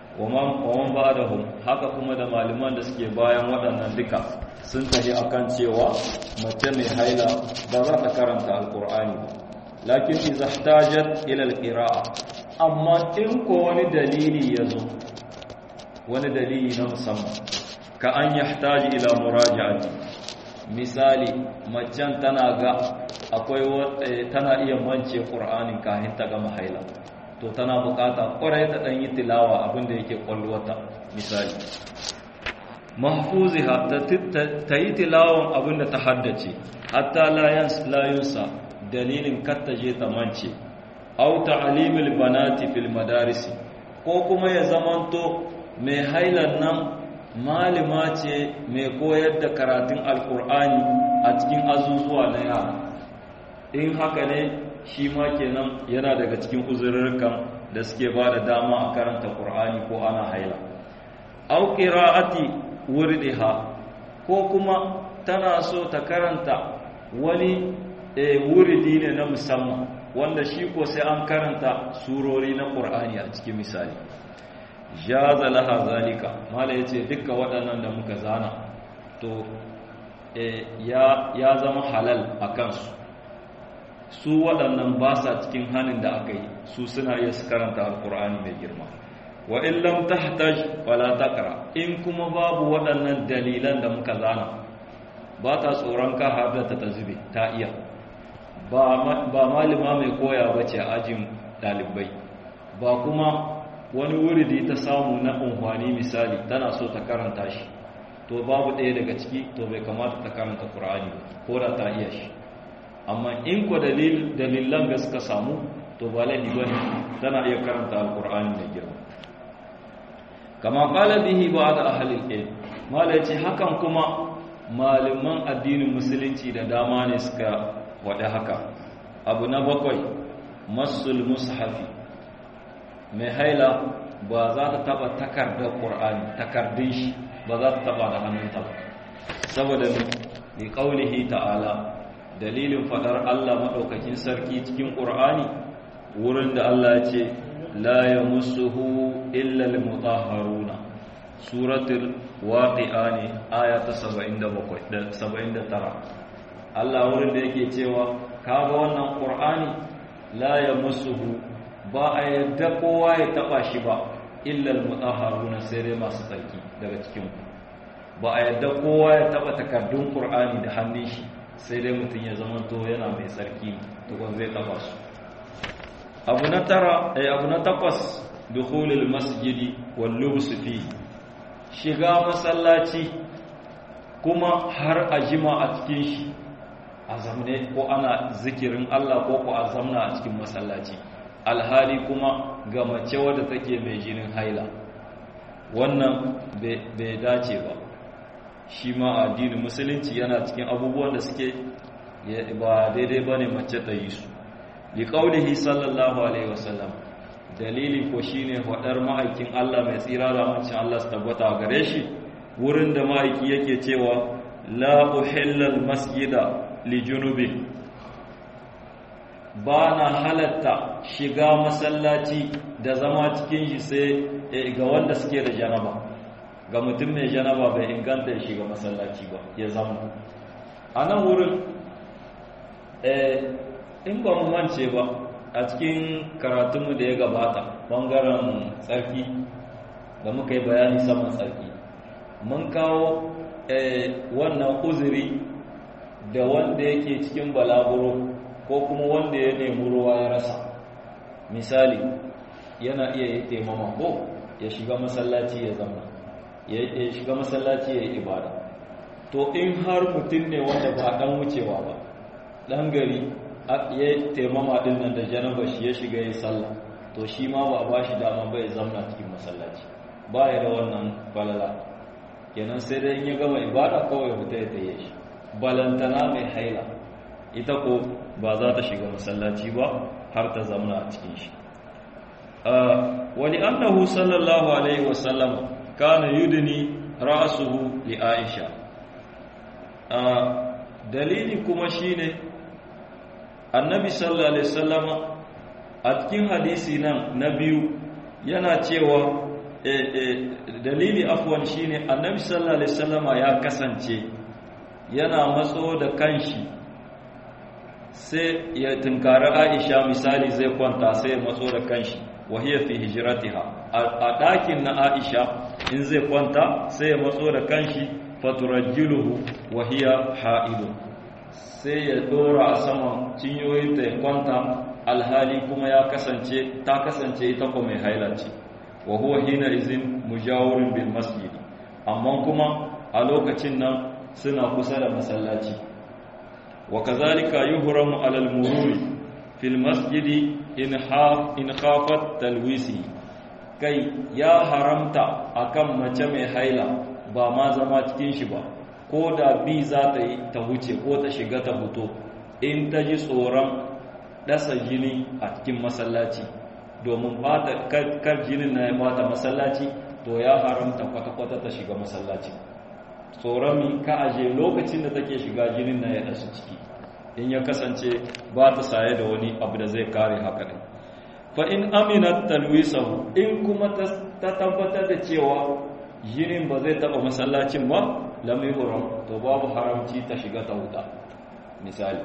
waman ba da hun haka kuma da malaman da suke bayan waɗannan duka sun tafi akan cewa mace mai haila ba za ta karanta alkur'ani ba lakin iza htajat ila alqira'a amma in ko wani dalili yazo wani dalili na musamman ka an yahtaji ila muraja'ati misali macen tana ga akwai tana iya mance qur'anin kafin ta gama haila to tana bukata kwarai ta dan yi tilawa abinda yake kwalwata misali mahfuziha ta yi tilawan abinda ta haddace hatta la yunsa dalilin kattaje ta mance au ta'limil banati fil madarisi ko kuma ya zamanto mai hailan nan malima ce mai koyar da karatun alkur'ani a cikin azuzuwa na yara in haka ne shi ma kenan yana daga cikin uzurrukan da suke ba da dama a karanta Qur'ani ko ana haila au qira'ati wurdiha ko kuma tana so ta karanta wani wuridi ne na musamman wanda shi ko sai an karanta surori na Qur'ani a cikin misali jaza laha zalika mala yace dukkan waɗannan da muka zana to ya ya zama halal a kansu su waɗannan ba sa cikin hannun da aka yi su suna iya su karanta alkur'ani mai girma wa in lam tahtaj wala taqra in kuma babu waɗannan dalilan da muka zana ba ta tsoron ka har da ta zube ta iya ba malima mai koya bace a ajin dalibai ba kuma wani wuri da ta samu na unhwani misali tana so ta karanta shi to babu ɗaya daga ciki to bai kamata ta karanta qur'ani ko da ta iya shi amma in ko dalilan da suka samu to ba laifi ba ne tana iya karanta alkur'ani da girma kama kala bihi ba da ahalil ilm mala ce hakan kuma malaman addinin musulunci da dama ne suka waɗe haka abu na bakwai masul mushafi mai haila ba za ta taba takardar ƙur'ani takardun shi ba za ta taba da hannunta ba saboda ne ƙaunihi ta'ala dalilin fadar Allah maɗaukakin sarki cikin ƙur'ani wurin da Allah ce la ya musuhu illal mutahharuna suratul waqi'a ne aya ta 79 Allah wurin da yake cewa kaga wannan ƙur'ani la ya musuhu ba a yadda kowa ya taba shi ba illal mutahharuna sai dai masu tsarki daga cikin ba a yadda kowa ya taba takardun ƙur'ani da hannun shi sai dai mutum ya zama to yana mai tsarki tukun zai taba su abu na tara eh abu na takwas dukhulul masjidi wal lubs fi shiga masallaci kuma har a jima a cikin shi a zamne ko ana zikirin Allah ko ko a zamna a cikin masallaci alhali kuma ga mace wadda take mai jinin haila wannan bai dace ba shi ma addinin musulunci yana cikin abubuwan da suke ba daidai ba ne mace ta yi su li qaulihi sallallahu alaihi wasallam dalili ko shine faɗar ma'aikin Allah mai tsira da mancin Allah su tabbata gare shi wurin da ma'aiki yake cewa la uhillal masjida li junubi ba na halatta shiga masallaci da zama cikin shi sai ga wanda suke da janaba ga mutum mai janaba bai inganta ya shiga masallaci ba ya zama a nan wurin in ba mu mance ba a cikin karatunmu da ya gabata bangaren tsarki da muka yi bayani saman tsarki mun kawo wannan uzuri da wanda yake cikin balaguro ko kuma wanda ya nemi ruwa ya rasa misali yana iya yi taimama ko ya shiga masallaci ya zama ya shiga masallaci ya yi ibada to in har mutum ne wanda ba dan wucewa ba dan gari ya taimama din nan da janaba shi ya shiga ya sallah to shi ma ba a ba shi dama bai zamna cikin masallaci ba ya da wannan balala kenan sai dai in ya gama ibada kawai fita ya taye shi balantana mai haila ita ko ba za ta shiga masallaci ba har ta zamna a cikin shi wani annahu sallallahu alaihi wasallam kana yudni ra'suhu li aisha dalili kuma shine annabi sallallahu alaihi wasallam a cikin hadisi nan na biyu yana cewa dalili afwan shine annabi sallallahu alaihi wasallam ya kasance yana matso da kanshi sai ya tunkari Aisha misali zai kwanta sai ya matso da kanshi wahiya fi hijratiha a ɗakin na Aisha in zai kwanta sai ya matso da kanshi faturajjiluhu wahiya ha'idu sai ya dora a saman cinyoyinta ya kwanta alhali kuma ya kasance ta kasance ita ko mai haila ce wa huwa hina izin mujawirin bil masjid amma kuma a lokacin nan suna kusa da masallaci wa kazalika yuhramu alal mururi fil masjidi in khafat talwisi kai ya haramta akan mace mai haila ba ma zama cikin shi ba ko da bi za ta yi ta huce ko ta shiga ta fito in ta ji tsoron dasa jini a cikin masallaci domin kar jinin na ya bata masallaci to ya haramta kwata-kwata ta shiga masallaci tsoron ka aje lokacin da take shiga jinin na ya dasu ciki in ya kasance ba ta saye da wani abu da zai kare haka ne fa in aminat talwisahu in kuma ta tabbatar da cewa jinin ba zai taba masallacin ba lam yuhram to babu haramci ta shiga ta huta misali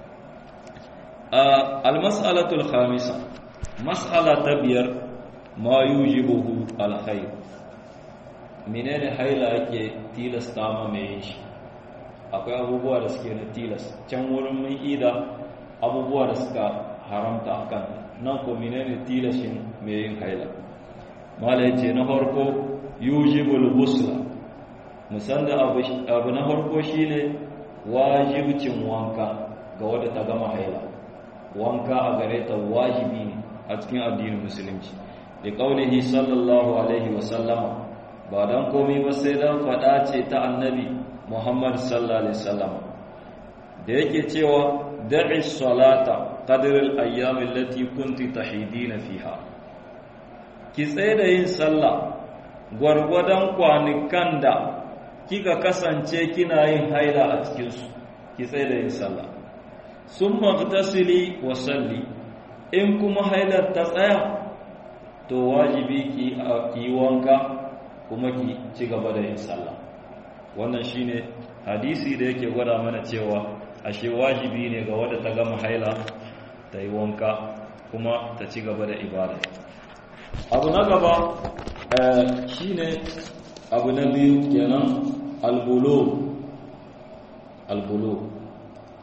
al mas'alatu al khamisa mas'ala ta biyar ma yujibuhu al khair menene haila yake tilasta ma mai shi akwai abubuwa da suke na tilas can wurin mun ida abubuwa da suka haramta akan nan ko menene tilashin mai yin haila mala yace na farko yujibul ghusla musan da abu na farko shine wajibcin wanka ga wadda ta gama haila wanka a gare ta wajibi ne a cikin addinin musulunci da kaulihi sallallahu alaihi wa sallama ba dan komai ba sai dan fada ce ta annabi Muhammad sallallahu alaihi wasallam da yake cewa da'i salata qadr al-ayyam allati kunti tahidina fiha ki tsaye da yin sallah gwargwadon kwanukan da kika kasance kina yin haila a cikin su ki tsaye da yin sallah summa ghtasili wa salli in kuma hailar ta tsaya to wajibi ki ki wanka kuma ki ci gaba da yin sallah wannan shine hadisi da yake gwada mana cewa ashe wajibi ne ga wadda ta gama haila ta yi wanka kuma ta ci gaba da ibada abu na gaba shine abu na biyu kenan albulo albulo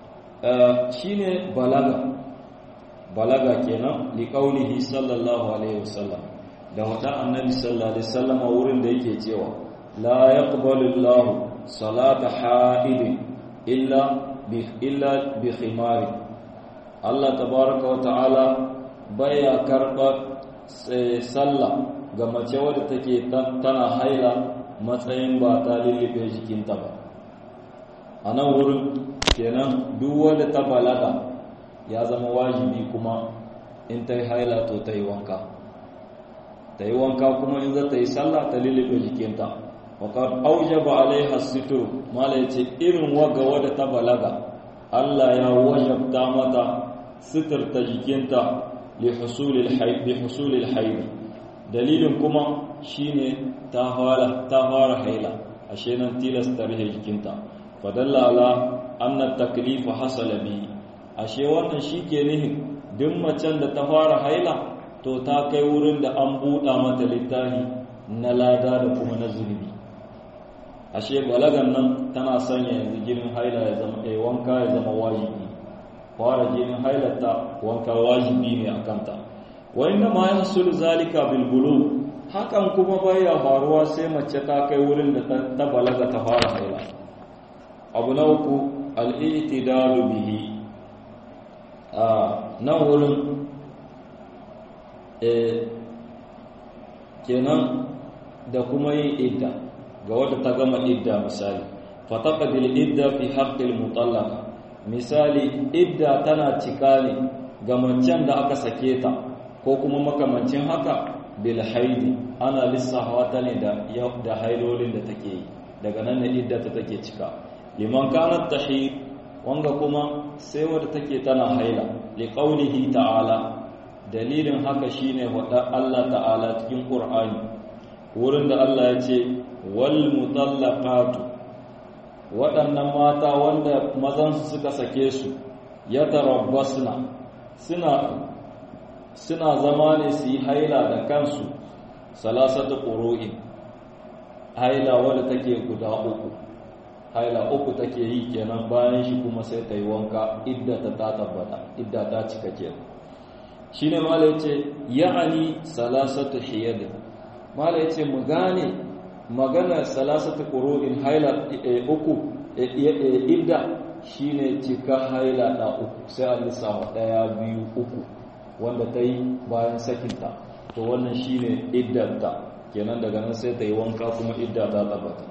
shine balaga balaga kenan liqaulihi sallallahu alaihi wasallam da wada annabi sallallahu alaihi wasallam wurin da yake cewa la yaqbalu Allah salata ha'id illa bi illa bi khimari Allah tabaaraka wa ta'ala baya karba sallah ga mace wadda take tana haila matsayin ba ta lullube jikinta ba a nan wurin kenan duk wadda ta balaga ya zama wajibi kuma in ta yi haila to ta yi wanka ta yi wanka kuma in za ta yi sallah ta lullube jikinta wakar aujaba alaiha situr mala ya ce irin waga wadda ta balaga allah ya wajabta mata sitirta jikinta li husulil haidi dalilin kuma shine ta fara ta fara haila ashe nan tilasta rihe jikinta fadalla ala anna taklif hasala bi ashe wannan shike nihin duk macen da ta fara haila to ta kai wurin da an buɗa mata littafi na lada da kuma na zunubi ashe balagan nan tana sanya yanzu jinin haila ya zama eh wanka ya zama wajibi fara jinin hailarta wanka wajibi ne a kanta wa inna ma yahsul zalika bil bulugh hakan kuma baya faruwa sai mace ta kai wurin da ta balaga ta fara haila abu na uku al-i'tidalu bihi a nan wurin eh kenan da kuma yin idda ga wadda ta gama idda misali fataqadil idda fi haqqil mutallaqa misali idda tana cika ne ga macen da aka sake ta ko kuma makamancin haka bil haidi ana lissafa ta ne da da hailolin da take yi daga nan ne idda ta take cika liman kanat tahid wanga kuma sai wadda take tana haila li qaulihi ta'ala dalilin haka shine wada Allah ta'ala cikin Qur'ani wurin da Allah ya ce wal mutallaqatu waɗannan mata wanda mazansu suka sake su ya tarabbasna suna suna zama ne su yi haila da kansu salasatu ƙuro'in haila wadda take guda uku haila uku take yi kenan bayan shi kuma sai ta yi wanka idda ta ta tabbata idda ta cika kenan shi ne mala ya ce ya'ani salasatu hiyadin mala ya ce mu gane magana salasatu ƙuro'in haila uku idda shine cika haila da uku sai an lissafa ɗaya biyu uku wanda ta yi bayan sakinta to wannan shine iddanta kenan daga nan sai ta yi wanka kuma idda ta tabbata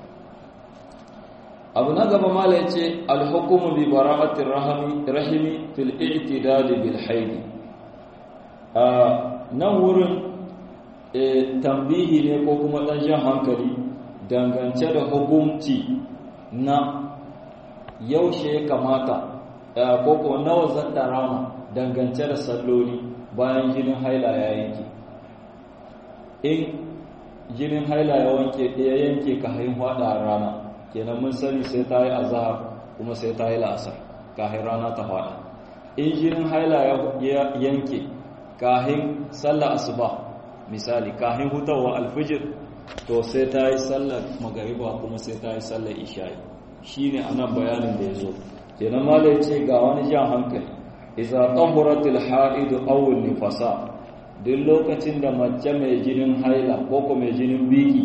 abu na gaba mala ya ce alhukumu bi bara'atir rahimi fil i'tidali bil haidi a nan wurin tambihi ne ko kuma ɗan jan hankali dangance da hukumci na yaushe ya kamata ko ko nawa zan rama dangance da salloli bayan jinin haila ya yanke in jinin haila ya wanke ya yanke ka hain hada rana kenan mun sani sai ta yi azhar kuma sai ta yi la'asar kahin rana ta fada in jinin haila ya yanke kahin sallar asuba misali kahin hutawa alfijir to sai ta yi sallar magariba kuma sai ta yi sallar isha'i shine anan bayanin da ya zo kenan malai ce ga wani jan hankali iza tahuratil haidu aw nifasa duk lokacin da mace mai jinin haila ko ko mai jinin biki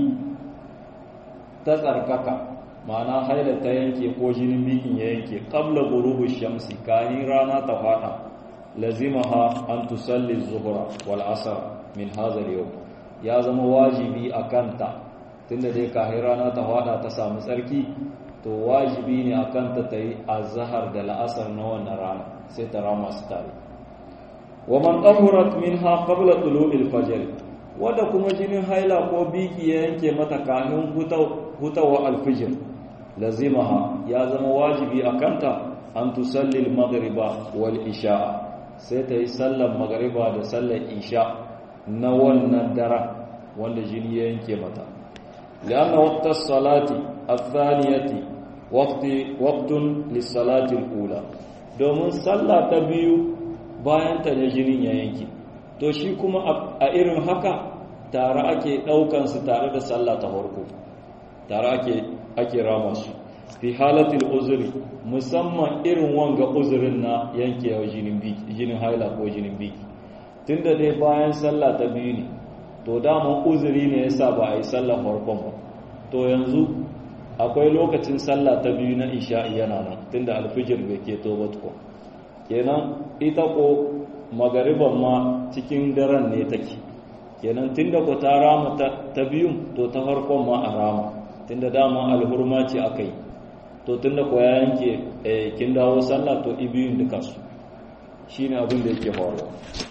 ta tsarkaka ma'ana haila ta yanke ko jinin bikin ya yanke qabla ghurubi shamsi kahin rana ta fada lazimaha an tusalli zuhra wal asr min hadha al ya zama wajibi akanta tunda dai kahin rana ta fada ta samu tsarki to wajibi ne a kanta ta yi azahar da la'asar na wannan rana sai ta rama su tare wa man tahurat minha qabla tulu'il fajr wanda kuma jinin haila ko biki ya yanke mata kafin hutawa alfijir lazimaha ya zama wajibi a kanta an tusalli al-maghriba wal isha'a sai ta yi sallar magariba da sallar isha na wannan dara wanda jini ya yanke mata lianna waqta salati athaniyati waqti waqtun lis-salati al-ula domin sallah ta biyu bayan ta ne jinin ya yanke to shi kuma a irin haka tare ake daukan su tare da sallah ta farko tare ake ake rama su fi halatil uzuri musamman irin wanga uzurin na yankewa jinin biki jinin haila ko jinin biki tunda dai bayan sallah ta biyu ne to dama uzuri ne yasa ba a yi sallah farkon ba to yanzu akwai lokacin sallah ta biyu na isha'i yana nan tunda alfijir bai keto ba tukun kenan ita ko magariban ma cikin daren ne take kenan tunda ko ta rama ta biyun to ta farkon ma a rama tunda dama alhurma ce aka yi to tunda ko ya yanke kin dawo sallah to ibiyun duka su shine abin da yake faruwa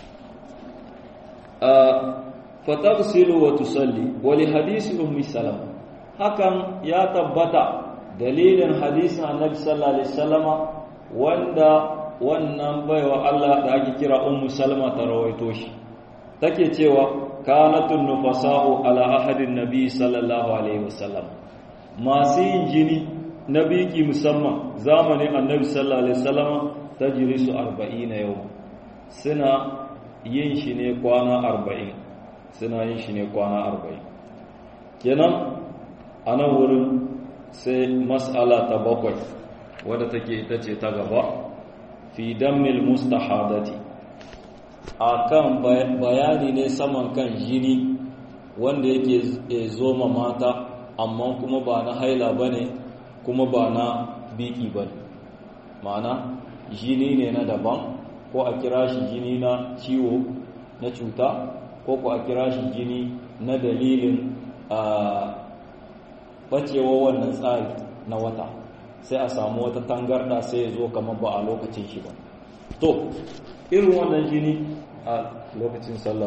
a fatagsilu wa tusalli wa li hadisi ummi salama hakan ya tabbata dalilin hadisin annabi sallallahu alaihi wasallama wanda wannan baiwa Allah da ake kira ummu salama ta rawaito shi take cewa kanatun nufasa'u ala ahadin nabi sallallahu alaihi wasallam masu yin jini na biki musamman zamanin annabi sallallahu alaihi wasallama tajrisu 40 yau suna yin shi ne kwana 40 suna yin shi ne kwana 40 kenan a nan wurin sai mas'ala ta bakwai wadda take ita ce ta gaba fi dammil mustahadati a kan bayani ne saman kan jini wanda yake zoma mata amma kuma ba na haila ba ne kuma ba na biki ba ne ma'ana jini ne na daban ko a kira shi jini na ciwo na cuta ko ko a kira shi jini na dalilin a bacewa wannan tsari na wata sai a samu wata tangarda sai ya zo kamar ba a lokacin shi ba to irin wannan jini a lokacin sallah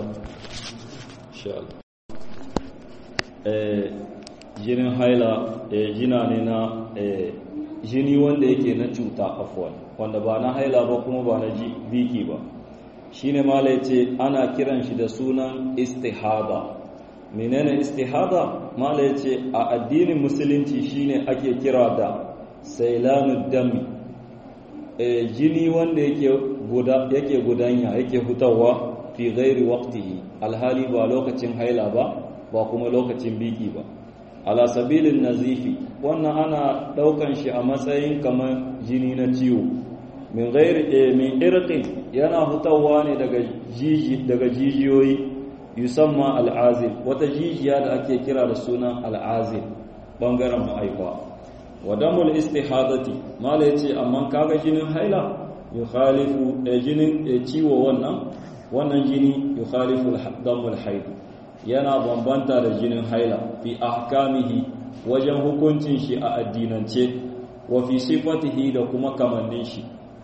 jinin haila jina ne na jini wanda yake na cuta afuwan wanda ba na haila ba kuma ba na biki ba shine mala yace ana kiran shi da sunan istihada menene istihada mala yace a addinin musulunci shine ake kira da sailanud dami e, jini wanda yake guda yake gudanya yake hutawa fi ghairi waqtihi alhali ba lokacin haila ba ba kuma lokacin biki ba ala sabilin nazifi wannan ana daukan shi a matsayin kamar jini na ciwo min ghairi e, min irqin yana hutawa ne daga jiji daga jijiyoyi yusamma al'azil wata jijiya da ake kira da sunan al'azil bangaren ma'aifa wa damul istihadati mala yace amma kaga jinin haila yukhalifu jinin ciwo wannan wannan jini yukhalifu damul haid yana bambanta da jinin haila fi ahkamihi wajen hukuncin shi a addinance wa fi sifatihi da kuma kamannin shi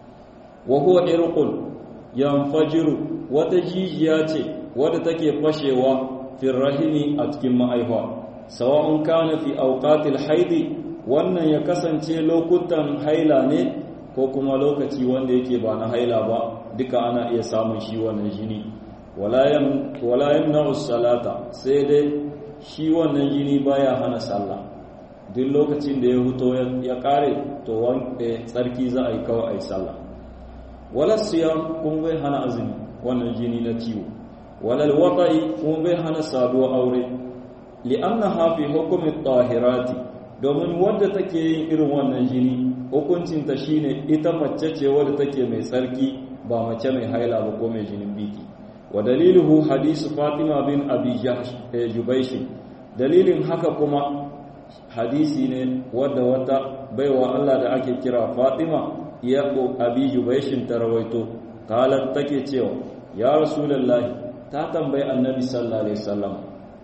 wa huwa irqun yanfajiru wata jijiya ce wadda take fashewa fi rahimi a cikin ma'aifa sawa'un kana fi awqatil haidi wannan ya kasance lokutan haila ne ko kuma lokaci wanda yake ba na haila ba duka ana iya samun shi wannan jini wala yamna'u salata sai dai shi wannan jini baya hana sallah duk lokacin da ya huto ya kare to tsarki za a yi kawai a yi sallah wala siyam kuma bai hana azumi wannan jini na ciwo wala alwata'i kuma bai hana saduwa aure li'annaha fi hukmi tahirati domin wadda take yin irin wannan jini hukuncinta shine ita mace ce wadda take mai tsarki ba mace mai haila ba ko mai jinin biki wa daliluhu hadisu fatima bin abi jubaishi dalilin haka kuma hadisi ne wadda wata baiwa Allah da ake kira fatima ya abi jubaishin ta rawaito kalar take cewa ya rasulullahi ta tambayi annabi sallallahu alaihi wasallam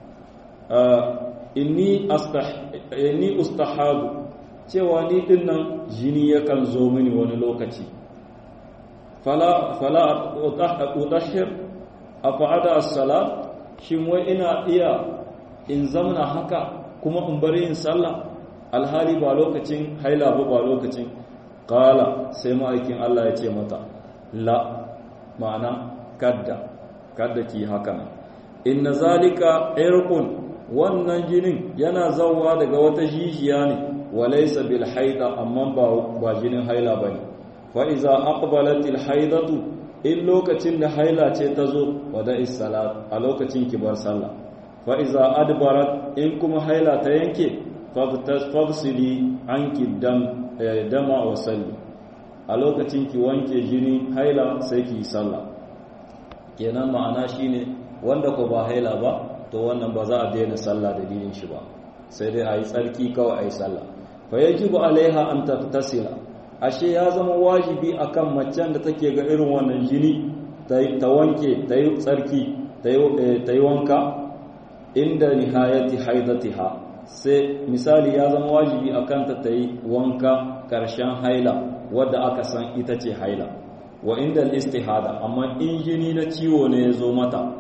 inni inni ustahadu cewa ni din nan jini yakan zo mini wani lokaci fala fala utahhir afa'ada as-salat shin wai ina iya in zamna haka kuma in bari yin sallah alhali ba lokacin haila ba ba lokacin qala sai ma'aikin Allah ya ce mata la ma'ana kadda kadda ki haka inna zalika irqun wannan jinin yana zauwa daga wata jijiya ne walaysa bil haida amma ba ba jinin haila bane fa iza aqbalatil haidatu in lokacin da haila ce ta zo wada salat a lokacin kibar sallah fa iza adbarat in kuma haila ta yanke fafsili anki dam dama wa salli a lokacin ki wanke jini haila sai ki sallah kenan ma'ana shine wanda ko ba haila ba to wannan ba za a daina sallah dalilin shi ba sai dai a yi tsarki kawai a yi sallah fa yajibu alaiha an tattasila ashe ya zama wajibi akan macen da take ga irin wannan jini ta wanke ta yi tsarki ta yi wanka inda nihayati haidatiha sai misali ya zama wajibi akan ta ta yi wanka karshen haila wadda aka san ita ce haila wa inda istihada amma in jini na ciwo ne ya zo mata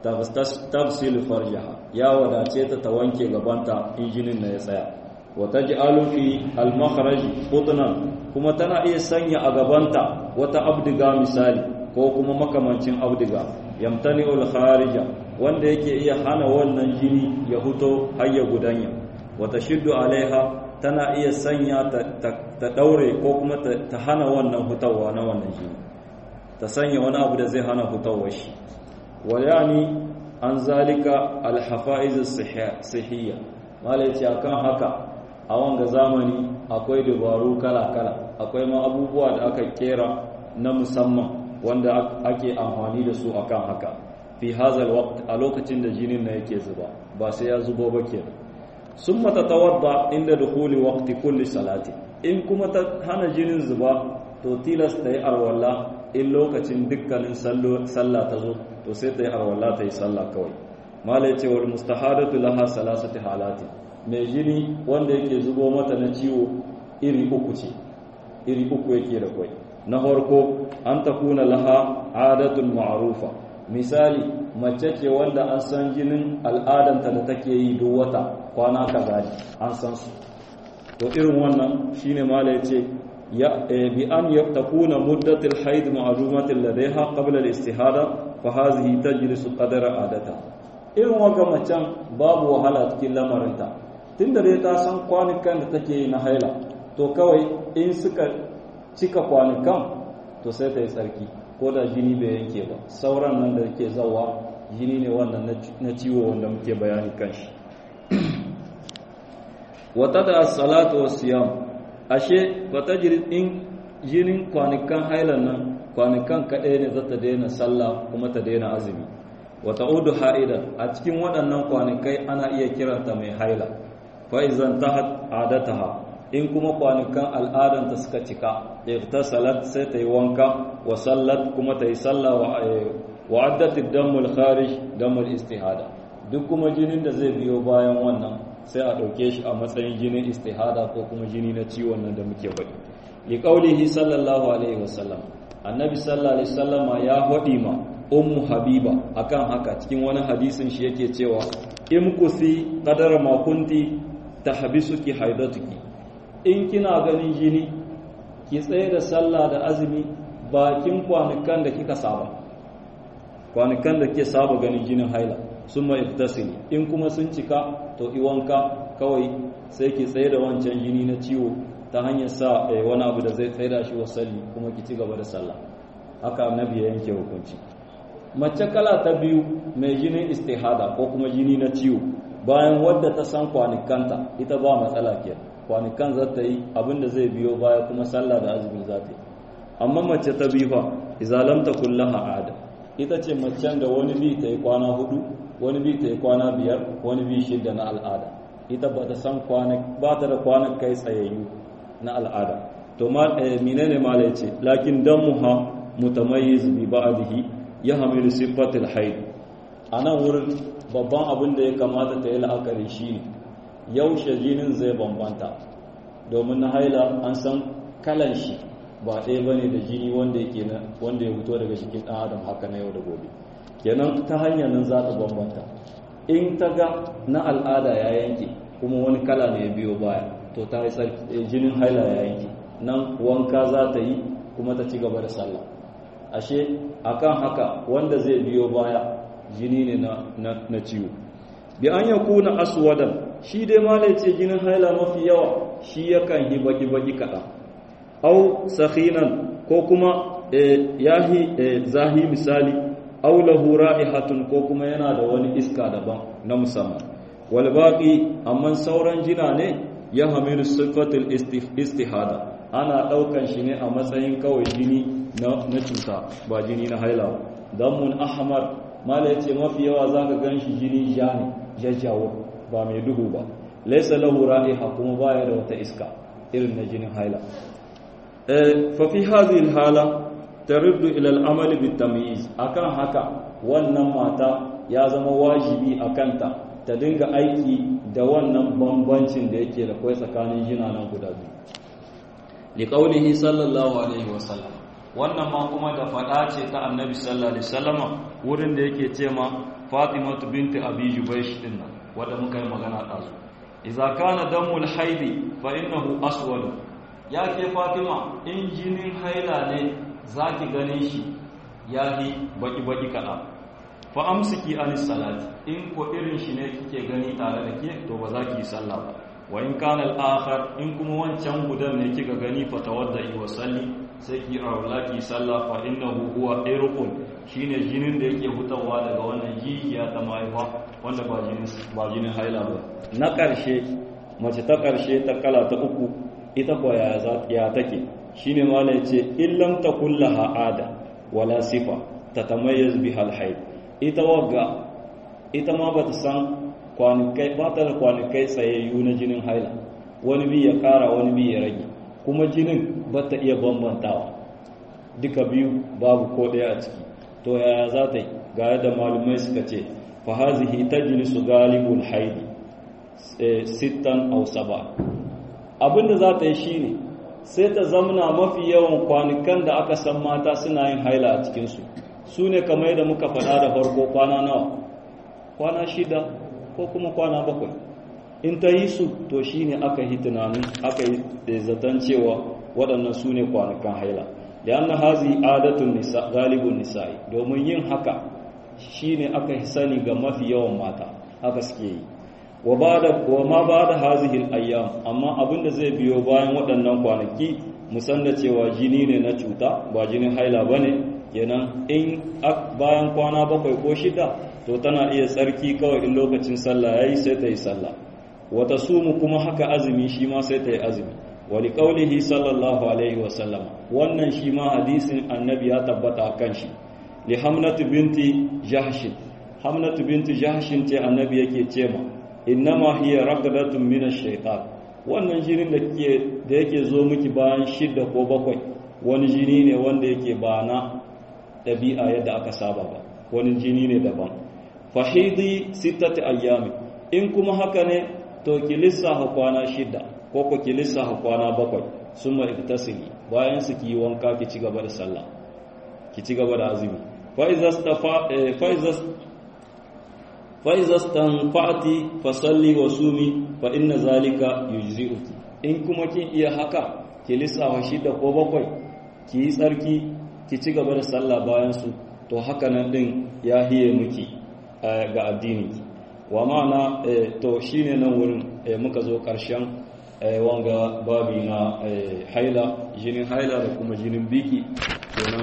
tafsil farjaha ya wadace ta ta wanke gabanta in jinin na ya tsaya wa taj'alu fi al-makhraj qutnan kuma tana iya sanya a gabanta wata abdiga misali ko kuma makamancin abdiga yamtani'ul kharija wanda yake iya hana wannan jini ya huto har ya gudanya wa tashiddu alaiha tana iya sanya ta daure ko kuma ta hana wannan hutawa na wannan jini ta sanya wani abu da zai hana hutawar shi wa yani an zalika alhafaiz sihiyya malai ce akan haka a wanga zamani akwai dabaru kala-kala akwai ma abubuwa da aka kera na musamman wanda ake amfani da su akan haka fi hazal waqt a lokacin da jinin na yake zuba ba sai ya zubo ba kenan summa tatawadda inda dukhuli waqti kulli salati in kuma ta hana jinin zuba to tilasta yi arwalla in lokacin dukkanin sallah ta zo to sai ta yi arwalla ta yi sallah kawai mala ya ce wal mustahadatu laha salasati halati mai jini wanda yake zubo mata na ciwo iri uku ce iri uku yake da kwai na farko an takuna laha adatun ma'rufa misali mace ce wanda an san jinin al'adanta da take yi duk wata kwana kaza ne an san su to irin wannan shine mala ya ce بأن تكون مدة الحيض معلومة لديها قبل الاستهادة فهذه تجلس قدر عادتها irin waga macen babu wahala cikin lamarinta tun da dai ta san kwanukan da take yi na haila to kawai in suka cika kwanukan to sai ta yi tsarki ko da jini bai yanke ba sauran nan da ke zawa jini ne wannan na ciwo wanda muke bayani kan shi wata da salatu wa siyam ashe bata in jinin kwanukan hailan nan kwanukan kaɗai ne za ta daina sallah kuma ta daina azumi wata udu ha'idan a cikin waɗannan kwanukai ana iya kiranta mai haila fa'izan ta adataha in kuma kwanukan al'adanta suka cika ta salat sai ta yi wanka wa sallat kuma ta yi sallah wa addatid damul kharij damul istihada duk kuma jinin da zai biyo bayan wannan sai a ɗauke shi a matsayin jinin istihada ko kuma jini na ciwon nan da muke faɗi li qaulihi sallallahu alaihi wasallam annabi sallallahu alaihi wasallama ya faɗi ma ummu habiba akan haka cikin wani hadisin shi yake cewa in kusi qadara ma kunti tahbisuki haidatuki in kina ganin jini ki tsaye da sallah da azumi bakin kwanukan da kika saba kwanukan da ke saba ganin jinin haila sun ma iktasili in kuma sun cika to iwanka kawai sai ki tsaye da wancan jini na ciwo ta hanyar sa wani abu da zai tsaye da shi wasalli kuma ki ci gaba da sallah haka annabi ya yanke hukunci mace kala ta biyu mai jinin istihada ko kuma jini na ciwo bayan wadda ta san kwanikanta ita ba matsala ke kwanikan za ta yi abin da zai biyo baya kuma sallah da azumi za ta yi amma mace ta biyu fa izalamta kullaha ada ita ce macen da wani bi ta yi kwana hudu wani bi ta yi kwana biyar wani bi shidda na al'ada ita ba ta san ba ta da kwanan kai tsayayyu na al'ada to menene mala yace lakin damuha mutamayyiz bi ba'dihi yahmilu sifatil haid anan wurin babban abin da ya kamata ta yi la'akari shine yaushe jinin zai bambanta domin na haila an san kalan shi ba ɗaya bane da jini wanda yake wanda ya fito daga jikin ɗan adam haka na yau da gobe kenan ta hanyar nan za ta bambanta in ta ga na al'ada ya yanke kuma wani kala ne ya biyo baya to ta yi jinin haila ya yanke nan wanka za ta yi kuma ta ci gaba da sallah ashe akan haka wanda zai biyo baya jini ne na ciwo bi an ya kuna aswadan shi dai malai ce jinin haila mafi yawa shi yakan yi baki-baki kaɗan au sakhinan ko kuma yahi zahi misali aw lahu ra'ihatun ko kuma yana da wani iska daban na musamman wal baqi amma sauran jina ne ya hamilu sifatul istihada ana daukan shi ne a matsayin kawai jini na cuta ba jini na haila ba damun ahmar mala yace mafi yawa zaka ganshi jini ja ne jajjawo ba mai duhu ba laysa lahu ra'iha kuma baya da wata iska irin na jinin haila eh fa fi hadhihi hala taruddu ila al-amal bit-tamyiz akan haka wannan mata ya zama wajibi akanta ta dinga aiki da wannan bambancin da yake da kai tsakanin jinanan guda biyu liqaulihi sallallahu alaihi wasallam wannan ma kuma da fada ce ta annabi sallallahu alaihi wasallama wurin da yake ce ma fatimatu binti abi jubaysh din nan wanda muka yi magana ɗazu idza kana damul haidi fa innahu aswad ya ke fatima in jinin haila ne zaki ganin shi yahi baki baki kada fa amsiki anis salati in ko irin shi ne kike gani tare da ke to ba za ki yi sallah ba wa in kana al-akhar in kuma wancan gudan ne kika gani fa tawadda wa salli sai ki aula ki sallah fa innahu huwa irqun shine jinin da yake hutawa daga wannan jijiya ta mahaifa wanda ba jinin ba jinin haila ba na karshe mace ta karshe ta kala ta uku ita ko ya za ya take shine malai yace illam takullaha ada wala sifa tatamayyaz biha al-hayd ita wagga ita ma bata san kwanikai ba ta da kwanikai tsayayyu na jinin haila wani bi ya kara wani bi ya rage kuma jinin ba ta iya bambantawa duka biyu babu ko ɗaya a ciki to yaya za ta yi ga yadda malumai suka ce fa hazihi tajlisu galibul haidi sittan aw saba abinda za ta yi shine sai ta zamna mafi yawan kwanukan da aka san mata suna yin haila a cikinsu su ne kamar yadda muka faɗa da farko kwana nawa kwana shida ko kuma kwana bakwai in ta yi su to shi ne aka yi tunanin aka yi zaton cewa waɗannan su ne kwanukan haila da yana hazi adatun nisa galibin nisa'i domin yin haka shi ne aka yi sani ga mafi yawan mata haka suke yi wa ma ba da hazihil ayyam amma abinda zai biyo bayan waɗannan kwanaki musan da cewa jini ne na cuta ba jinin haila ba ne kenan in bayan kwana bakwai ko shida to tana iya tsarki kawai in lokacin sallah yayi sai ta yi sallah wata sumu kuma haka azumi shi ma sai ta yi azumi wali qaulihi sallallahu alaihi wa sallam wannan shi ma hadisin annabi ya tabbata kan shi li hamnatu binti jahsh hamnatu binti jahsh ce annabi yake ce ma innama hiya raqdatun min ash-shaytan wannan jinin da ke da yake zo miki bayan shidda ko bakwai wani jini ne wanda yake ba na ɗabi'a yadda aka saba ba wani jini ne daban fahidi sittati ayyami in kuma haka ne to ki lissafa kwana shida ko ko ki lissafa kwana bakwai summa iktasili bayan su ki wanka ki ci gaba da sallah ki ci gaba da azumi fa iza stafa fa iza fa iza stanfa'ti fa salli wa sumi fa inna zalika yujzi'uki in kuma kin iya haka ki lissafa shida ko bakwai ki yi tsarki ki ci gaba da sallah bayan su to haka nan din ya hiye miki ga addini wa ma'ana to shine nan wurin muka zo ƙarshen wanga babi na haila jinin haila da kuma jinin biki